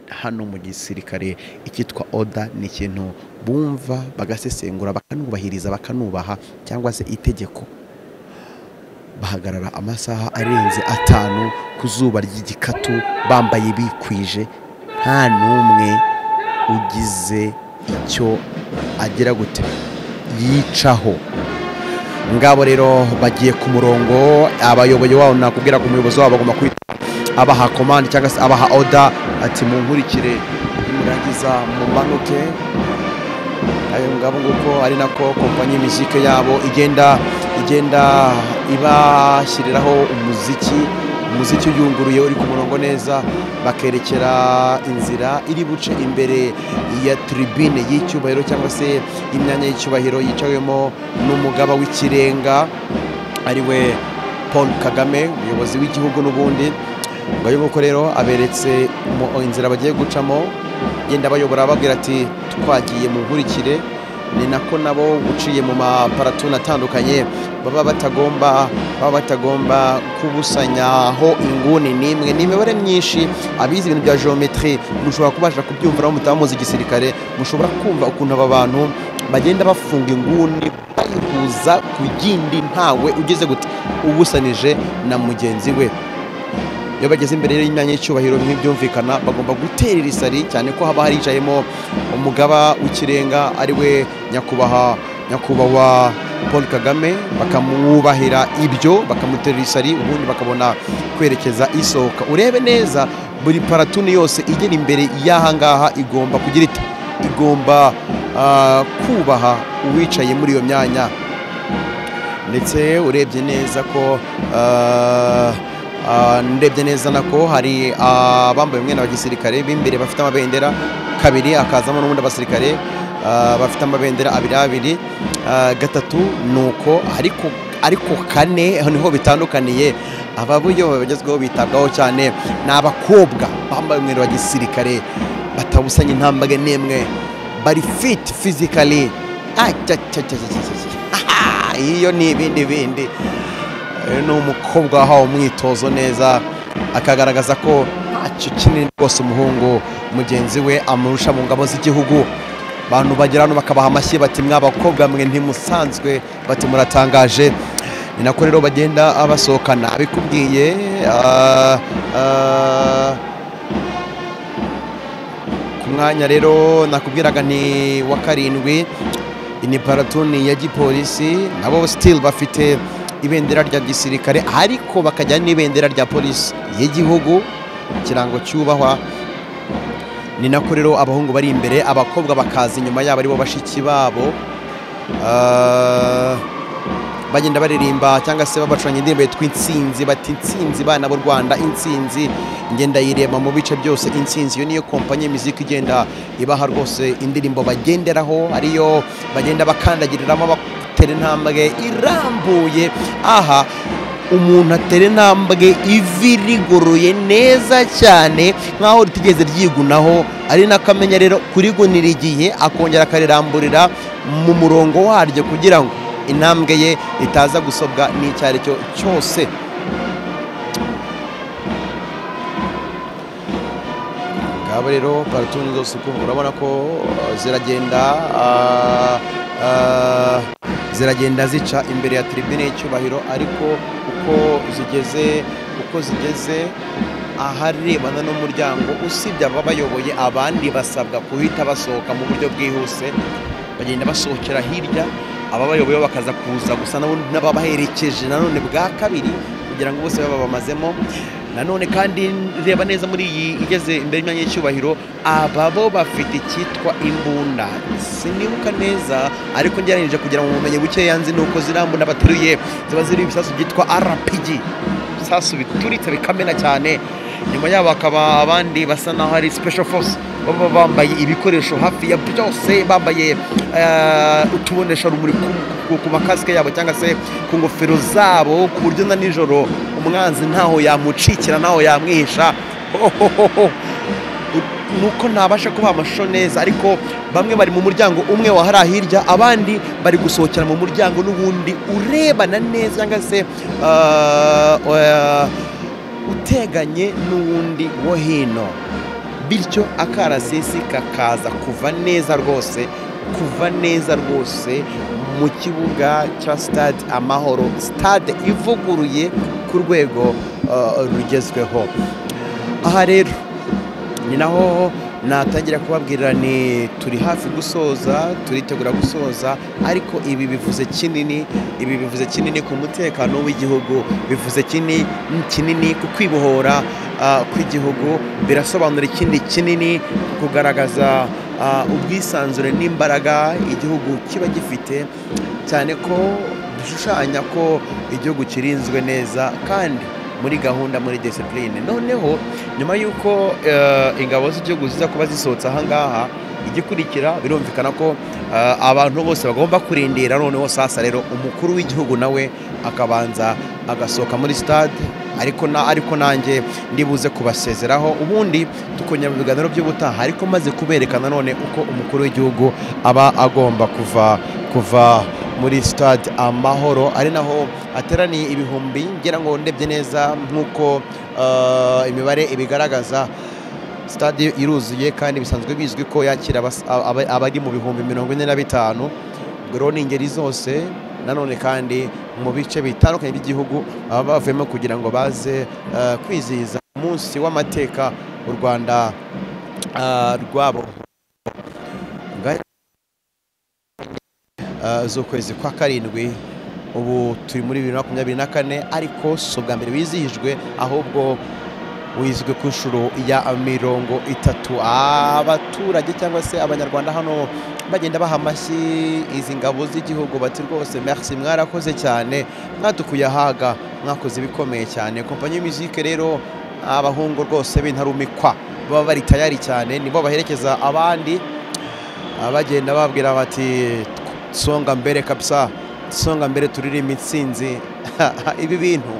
hano mu gisirikare icyitwa oda ni ikintu bumva bagasesengura bakanubahiriza bakanubaha cyangwa se itegeko bahagarara amasaha arenze atanu ku zuba ry'igikatu bambaye bikwije nta n'umwe ugize icyo agira gute yicaho ngabo rero bagiye ku murongo abayoboye wabo nakubwira ko umuyobozi wabo agomba kwita abaha komande cyangwa se abaha oda ati munkurikire nimurangiza mumanuke ayo ngabo nguko ari nako kompanyi mizike yabo igenda igenda ibashyiriraho umuziki umuziki uyunguruye uri ku murongo neza bakerekera inzira iri buce imbere ya tribune y'icyubahiro cyangwa se imyanya y'icyubahiro yicawemo n'umugaba w'ikirenga ariwe paul kagame umuyobozi w'igihugu n'ubundi ngo ayo nguko rero aberetse mu- inzira bagiye gucamo yenda bayobora ababwira ati twagiye mu nkurikire ni nako nabo uciye mu maparatuni atandukanye baba batagomba baba batagomba kubusanyaho inguni n'imwe ni imibare myinshi abize ibintu bya geometri mushobora kubasha kubyumva aho mutaba muzi igisirikare mushobora kumva ukuntu aba bantu bagenda bafunga inguni bayihuza ku yindi ntawe ugeze gute ubusanije na mugenzi we iyo bageze imbere y'imyanya y'icyubahiro bimwe byumvikana bagomba guterera isari cyane ko haba haricayemo umugaba w'ikirenga ariwe nyakubahwa nyakubahwa paul kagame bakamwubahira ibyo bakamuterera isari ubundi bakabona kwerekeza isohoka urebe neza buri paratuni yose igera imbere y'ahangaha igomba kugira iti igomba ah, kubaha uwicaye muri iyo myanya ndetse urebye neza ko ah, ah, ndebye neza nako hari abambaye umwenda wa gisirikare b'imbere bafite amabendera kabiri akazamo n'ubundi abasirikare ah, bafite amabendera abiri abiri Ah, gatatu ni uko ariko ariko kane aho niho bitandukaniye ababuyobozi bagezweho bitabwaho cyane ni abakobwa bambaye umwenda wa gisirikare batabusanya intambwe n'imwe bari fiti fizikali iyo ni ibindi bindi Uyu ni umukobwa wahawe umwitozo neza akagaragaza ko ntacyo kinini rwose umuhungu mugenzi we amurusha mu ngabo z'igihugu abantu bagera hano bakabaha amashyi bati mw'abakobwa mwe ntimusanzwe bati muratangaje ni nako rero bagenda basohokana abikubwiye ah, ah, ku mwanya rero nakubwiraga ni wa karindwi ni paratoni ya gipolisi nabo sitili bafite ibendera rya gisirikare ariko bakajyana n'ibendera rya polisi y'igihugu ikirango cyubahwa ni nako rero abahungu bari imbere abakobwa bakaza inyuma yabo aribo bashiki babo Ah, bagenda baririmba cyangwa se babacuranya indirimbo yitwa insinzi bati insinzi bana b'u rwanda insinzi ngenda yirema mu bice byose insinzi iyo niyo kompanyi y'imiziki igenda ibaha rwose indirimbo bagenderaho ariyo bagenda bakandagiriramo batera intambwe irambuye aha umuntu atera intambwe ivi rigoroye neza cyane nk'aho ritigeze ryigunaho ari n'akamenya rero kurigunira igihe akongera akariramburira mu murongo waryo kugira ngo intambwe ye itaza gusobwa n'icyo ari cyo cyose ngabo rero paratuni zose uko urabona ko uh, ziragenda uh, uh, ziragenda zica imbere ya tribune y'icyubahiro ariko uko zigeze uko zigeze aharebana n'umuryango usibye ababayoboye abandi basabwa guhita basohoka mu buryo bwihuse bagenda basohokera hirya ababayoboye bo bakaza kuza gusa n'abo- n'ababaherekeje nanone bwa kabiri kugira ngo bose babe babamazemo nanone kandi reba neza muri iyi igeze imbere y'imyanya y'icyubahiro aba bo bafite icyitwa imbunda sinibuka neza ariko ngeranyije kugira ngo ubumenyi bukeya nzi ni uko ziriya mbunda bateruye ziba ziriho ibisasu byitwa rpg ibisasu bituritse bikamena cyane nyuma yabo hakaba abandi basa naho ari special force baba bambaye ibikoresho hafi ya byose bambaye eh, utubonesha rumuri ku- ku- ku makasike yabo cyangwa se ku ngofero zabo ku buryo na nijoro umwanzi ntaho yamucikira ntaho yamwihisha Hohohoho. U- nuko ntabasha kubaha amashusho neza ariko bamwe bari mu muryango umwe wa hariya hirya abandi bari gusohokera mu muryango n'ubundi urebana neza cyangwa se ah, eh, uteganye n'uwundi wo hino bityo akarasisi kakaza kuva neza rwose kuva neza rwose mu kibuga cya stade amahoro stade ivuguruye ku rwego uh, rugezweho aha rero ni naho natangira kubabwira ni turi hafi gusoza turitegura gusoza ariko ibi bivuze kinini ibi bivuze kinini ku mutekano w'igihugu bivuze kinini kinini ku kwibohora ah, kw'igihugu birasobanura ikindi kinini kugaragaza ah, ubwisanzure n'imbaraga igihugu kiba gifite cyane ko bishushanya ko igihugu kirinzwe neza kandi muri gahunda muri disipurine noneho nyuma y'uko eh, ingabo z'igihugu ziza kuba zisohotse aha ngaha igikurikira birumvikana ko eh, abantu bose bagomba kurindira noneho sasa rero umukuru w'igihugu nawe akabanza agasohoka muri sitade ariko na ariko nanjye ndibuze kubasezeraho ubundi tukongera mu biganiro by'ubutaha ariko maze kuberekana none uko umukuru w'igihugu aba agomba kuva kuva muri stade amahoro ari naho hateraniye ibihumbi ngira ngo ndebye neza nk'uko eh, imibare ibigaragaza stade iruzuye kandi bisanzwe bizwi ko yakira abas- aba- abari mu bihumbi mirongo ine na bitanu ubwo rero ni ingeri zose nanone kandi mu bice bitandukanye by'igihugu baba bavuyemo kugira ngo baze eh, kwizihiza umunsi w'amateka u rwanda eh, rwabo Ngaya- eh, z'ukwezi kwa karindwi ubu turi muri bibiri na makumyabiri na kane ariko si ubwa mbere wizihijwe ahubwo wizwe ku nshuro ya mirongo itatu abaturage cyangwa se abanyarwanda hano bagenda baha amashyi izi ngabo z'igihugu bati rwose merci mwarakoze cyane mwadukuye ahaga mwakoze ibikomeye cyane kompanyi y'imizike rero abahungu rwose b'intarumikwa baba bari tayari cyane nibo baherekeza abandi Ah, bagenda babwira bati songa mbere kabisa songa mbere turirimba intsinzi ibi bintu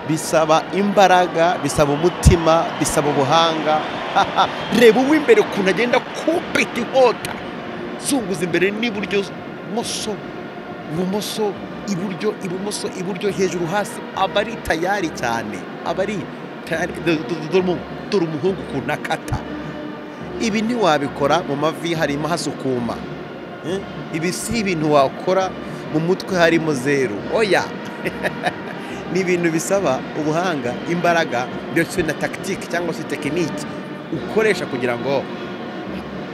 bisaba imbaraga bisaba umutima bisaba ubuhanga reba uw'imbere ukuntu agenda kupita inkota zunguza imbere n'iburyo moso ibumoso iburyo ibumoso iburyo hejuru hasi aba ari tayari cyane aba ari tayari dore- dore- dore umu- dore umuhungu ukuntu akata ibi ntiwabikora mu mavi harimo hasukuma Eh, ibi si ibintu wakora mu mutwe harimo zeru oya ni ibintu bisaba ubuhanga imbaraga ndetse na tagitike cyangwa se tekiniki ukoresha kugira ngo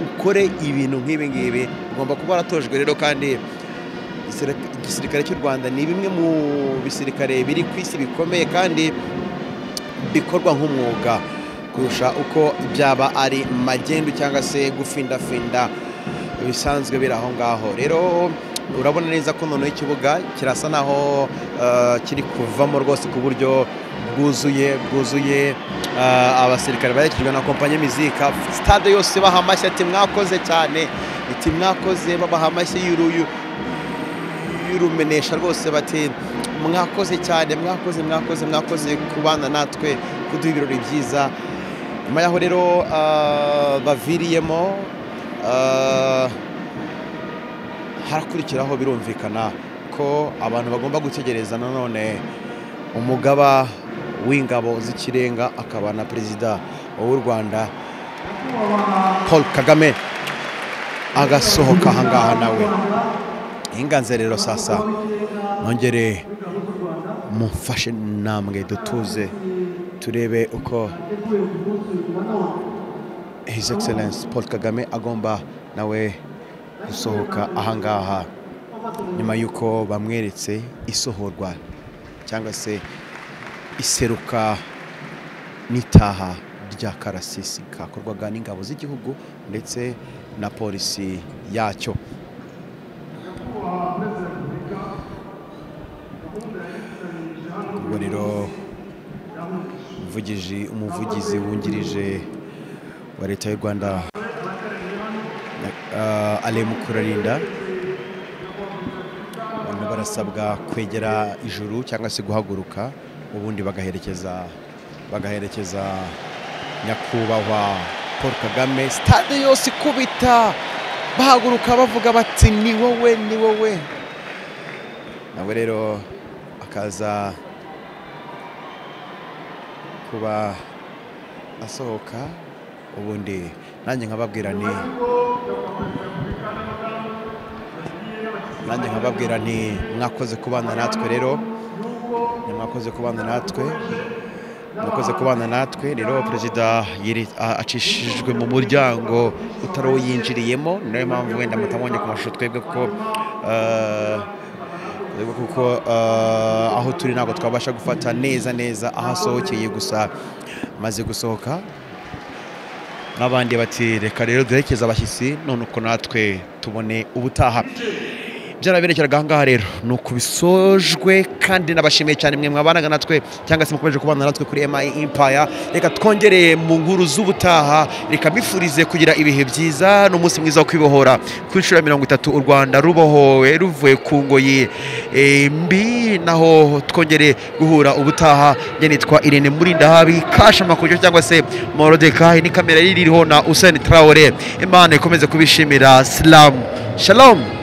ukore ibintu nk'ibi ngibi ugomba kuba waratojwe rero kandi igisirika- igisirikare cy'u rwanda ni bimwe mu bisirikare biri ku isi bikomeye kandi bikorwa nk'umwuga kurusha uko byaba ari magendu cyangwa se gufindafinda bisanzwe biri aho ngaho rero urabona neza ko noneho ikibuga kirasa naho eh, kiri kuvamo rwose ku buryo bwuzuye bwuzuye eh, abasirikare baherekejwe na kompanyi mizika stade yose baha amashyi ati mwakoze cyane iti mwakoze babaha amashyi y'uruyu y'urumenesha rwose bati mwakoze cyane mwakoze mwakoze mwakoze kubana natwe kuduha ibirori byiza nyuma yaho rero ah, baviriyemo ah, harakurikiraho birumvikana ko abantu bagomba gutegereza nanone umugaba w'ingabo z'ikirenga akaba na perezida w'u rwanda paul kagame agasohoka ahangaha nawe inganze rero sasa nongere mumfashe namwe dutuze turebe uko his excellence paul kagame agomba nawe gusohoka ahangaha nyuma y'uko bamweretse isohorwa cyangwa se iseruka n'itaha rya karasisi kakorwaga n'ingabo z'igihugu ndetse na polisi yacyo ubwo rero mvugije umuvugizi wungirije wa leta y'u rwanda uh, ale mukurarinda abantu barasabwa kwegera ijuru cyangwa se guhaguruka ubundi bagaherekeza bagaherekeza nyakubahwa paul kagame stade yose ikubita bahaguruka bavuga bati ni wowe ni wowe nawe rero akaza kuba asohoka ubundi nanjye nkababwira ni nanjye nkababwira nti mwakoze kubana natwe rero ni mwakoze kubana natwe mwakoze kubana natwe rero perezida yiri- a- acishijwe mu muryango utari uwo yinjiriyemo niyo mpamvu wenda mutamubonye ku mashusho twebwe kuko eh, Yego kuko eh, aho turi ntabwo twabasha gufata neza neza aho asohokeye gusa maze gusohoka n'abandi bati reka rero duherekeze abashyitsi none uko natwe tubone ubutaha byaraberekeraga aha ngaha rero ni uku bisojwe kandi nabashimiye cyane mwe mwabanaga natwe cyangwa se mukomeje kubana natwe kuri emayi impaya reka twongereye mu nkuru z'ubutaha reka mbifurize kugira ibihe byiza n'umunsi mwiza wo kwibohora ku inshuro ya mirongo itatu u rwanda rubohowe ruvuye ku ngoyi eh, mbi naho twongere guhura ubutaha njye nitwa irene murindahabi kasha makujo cyangwa se morodekayi ni kamera iriho na useni tarawore imana ikomeze kubishimira silamu shalom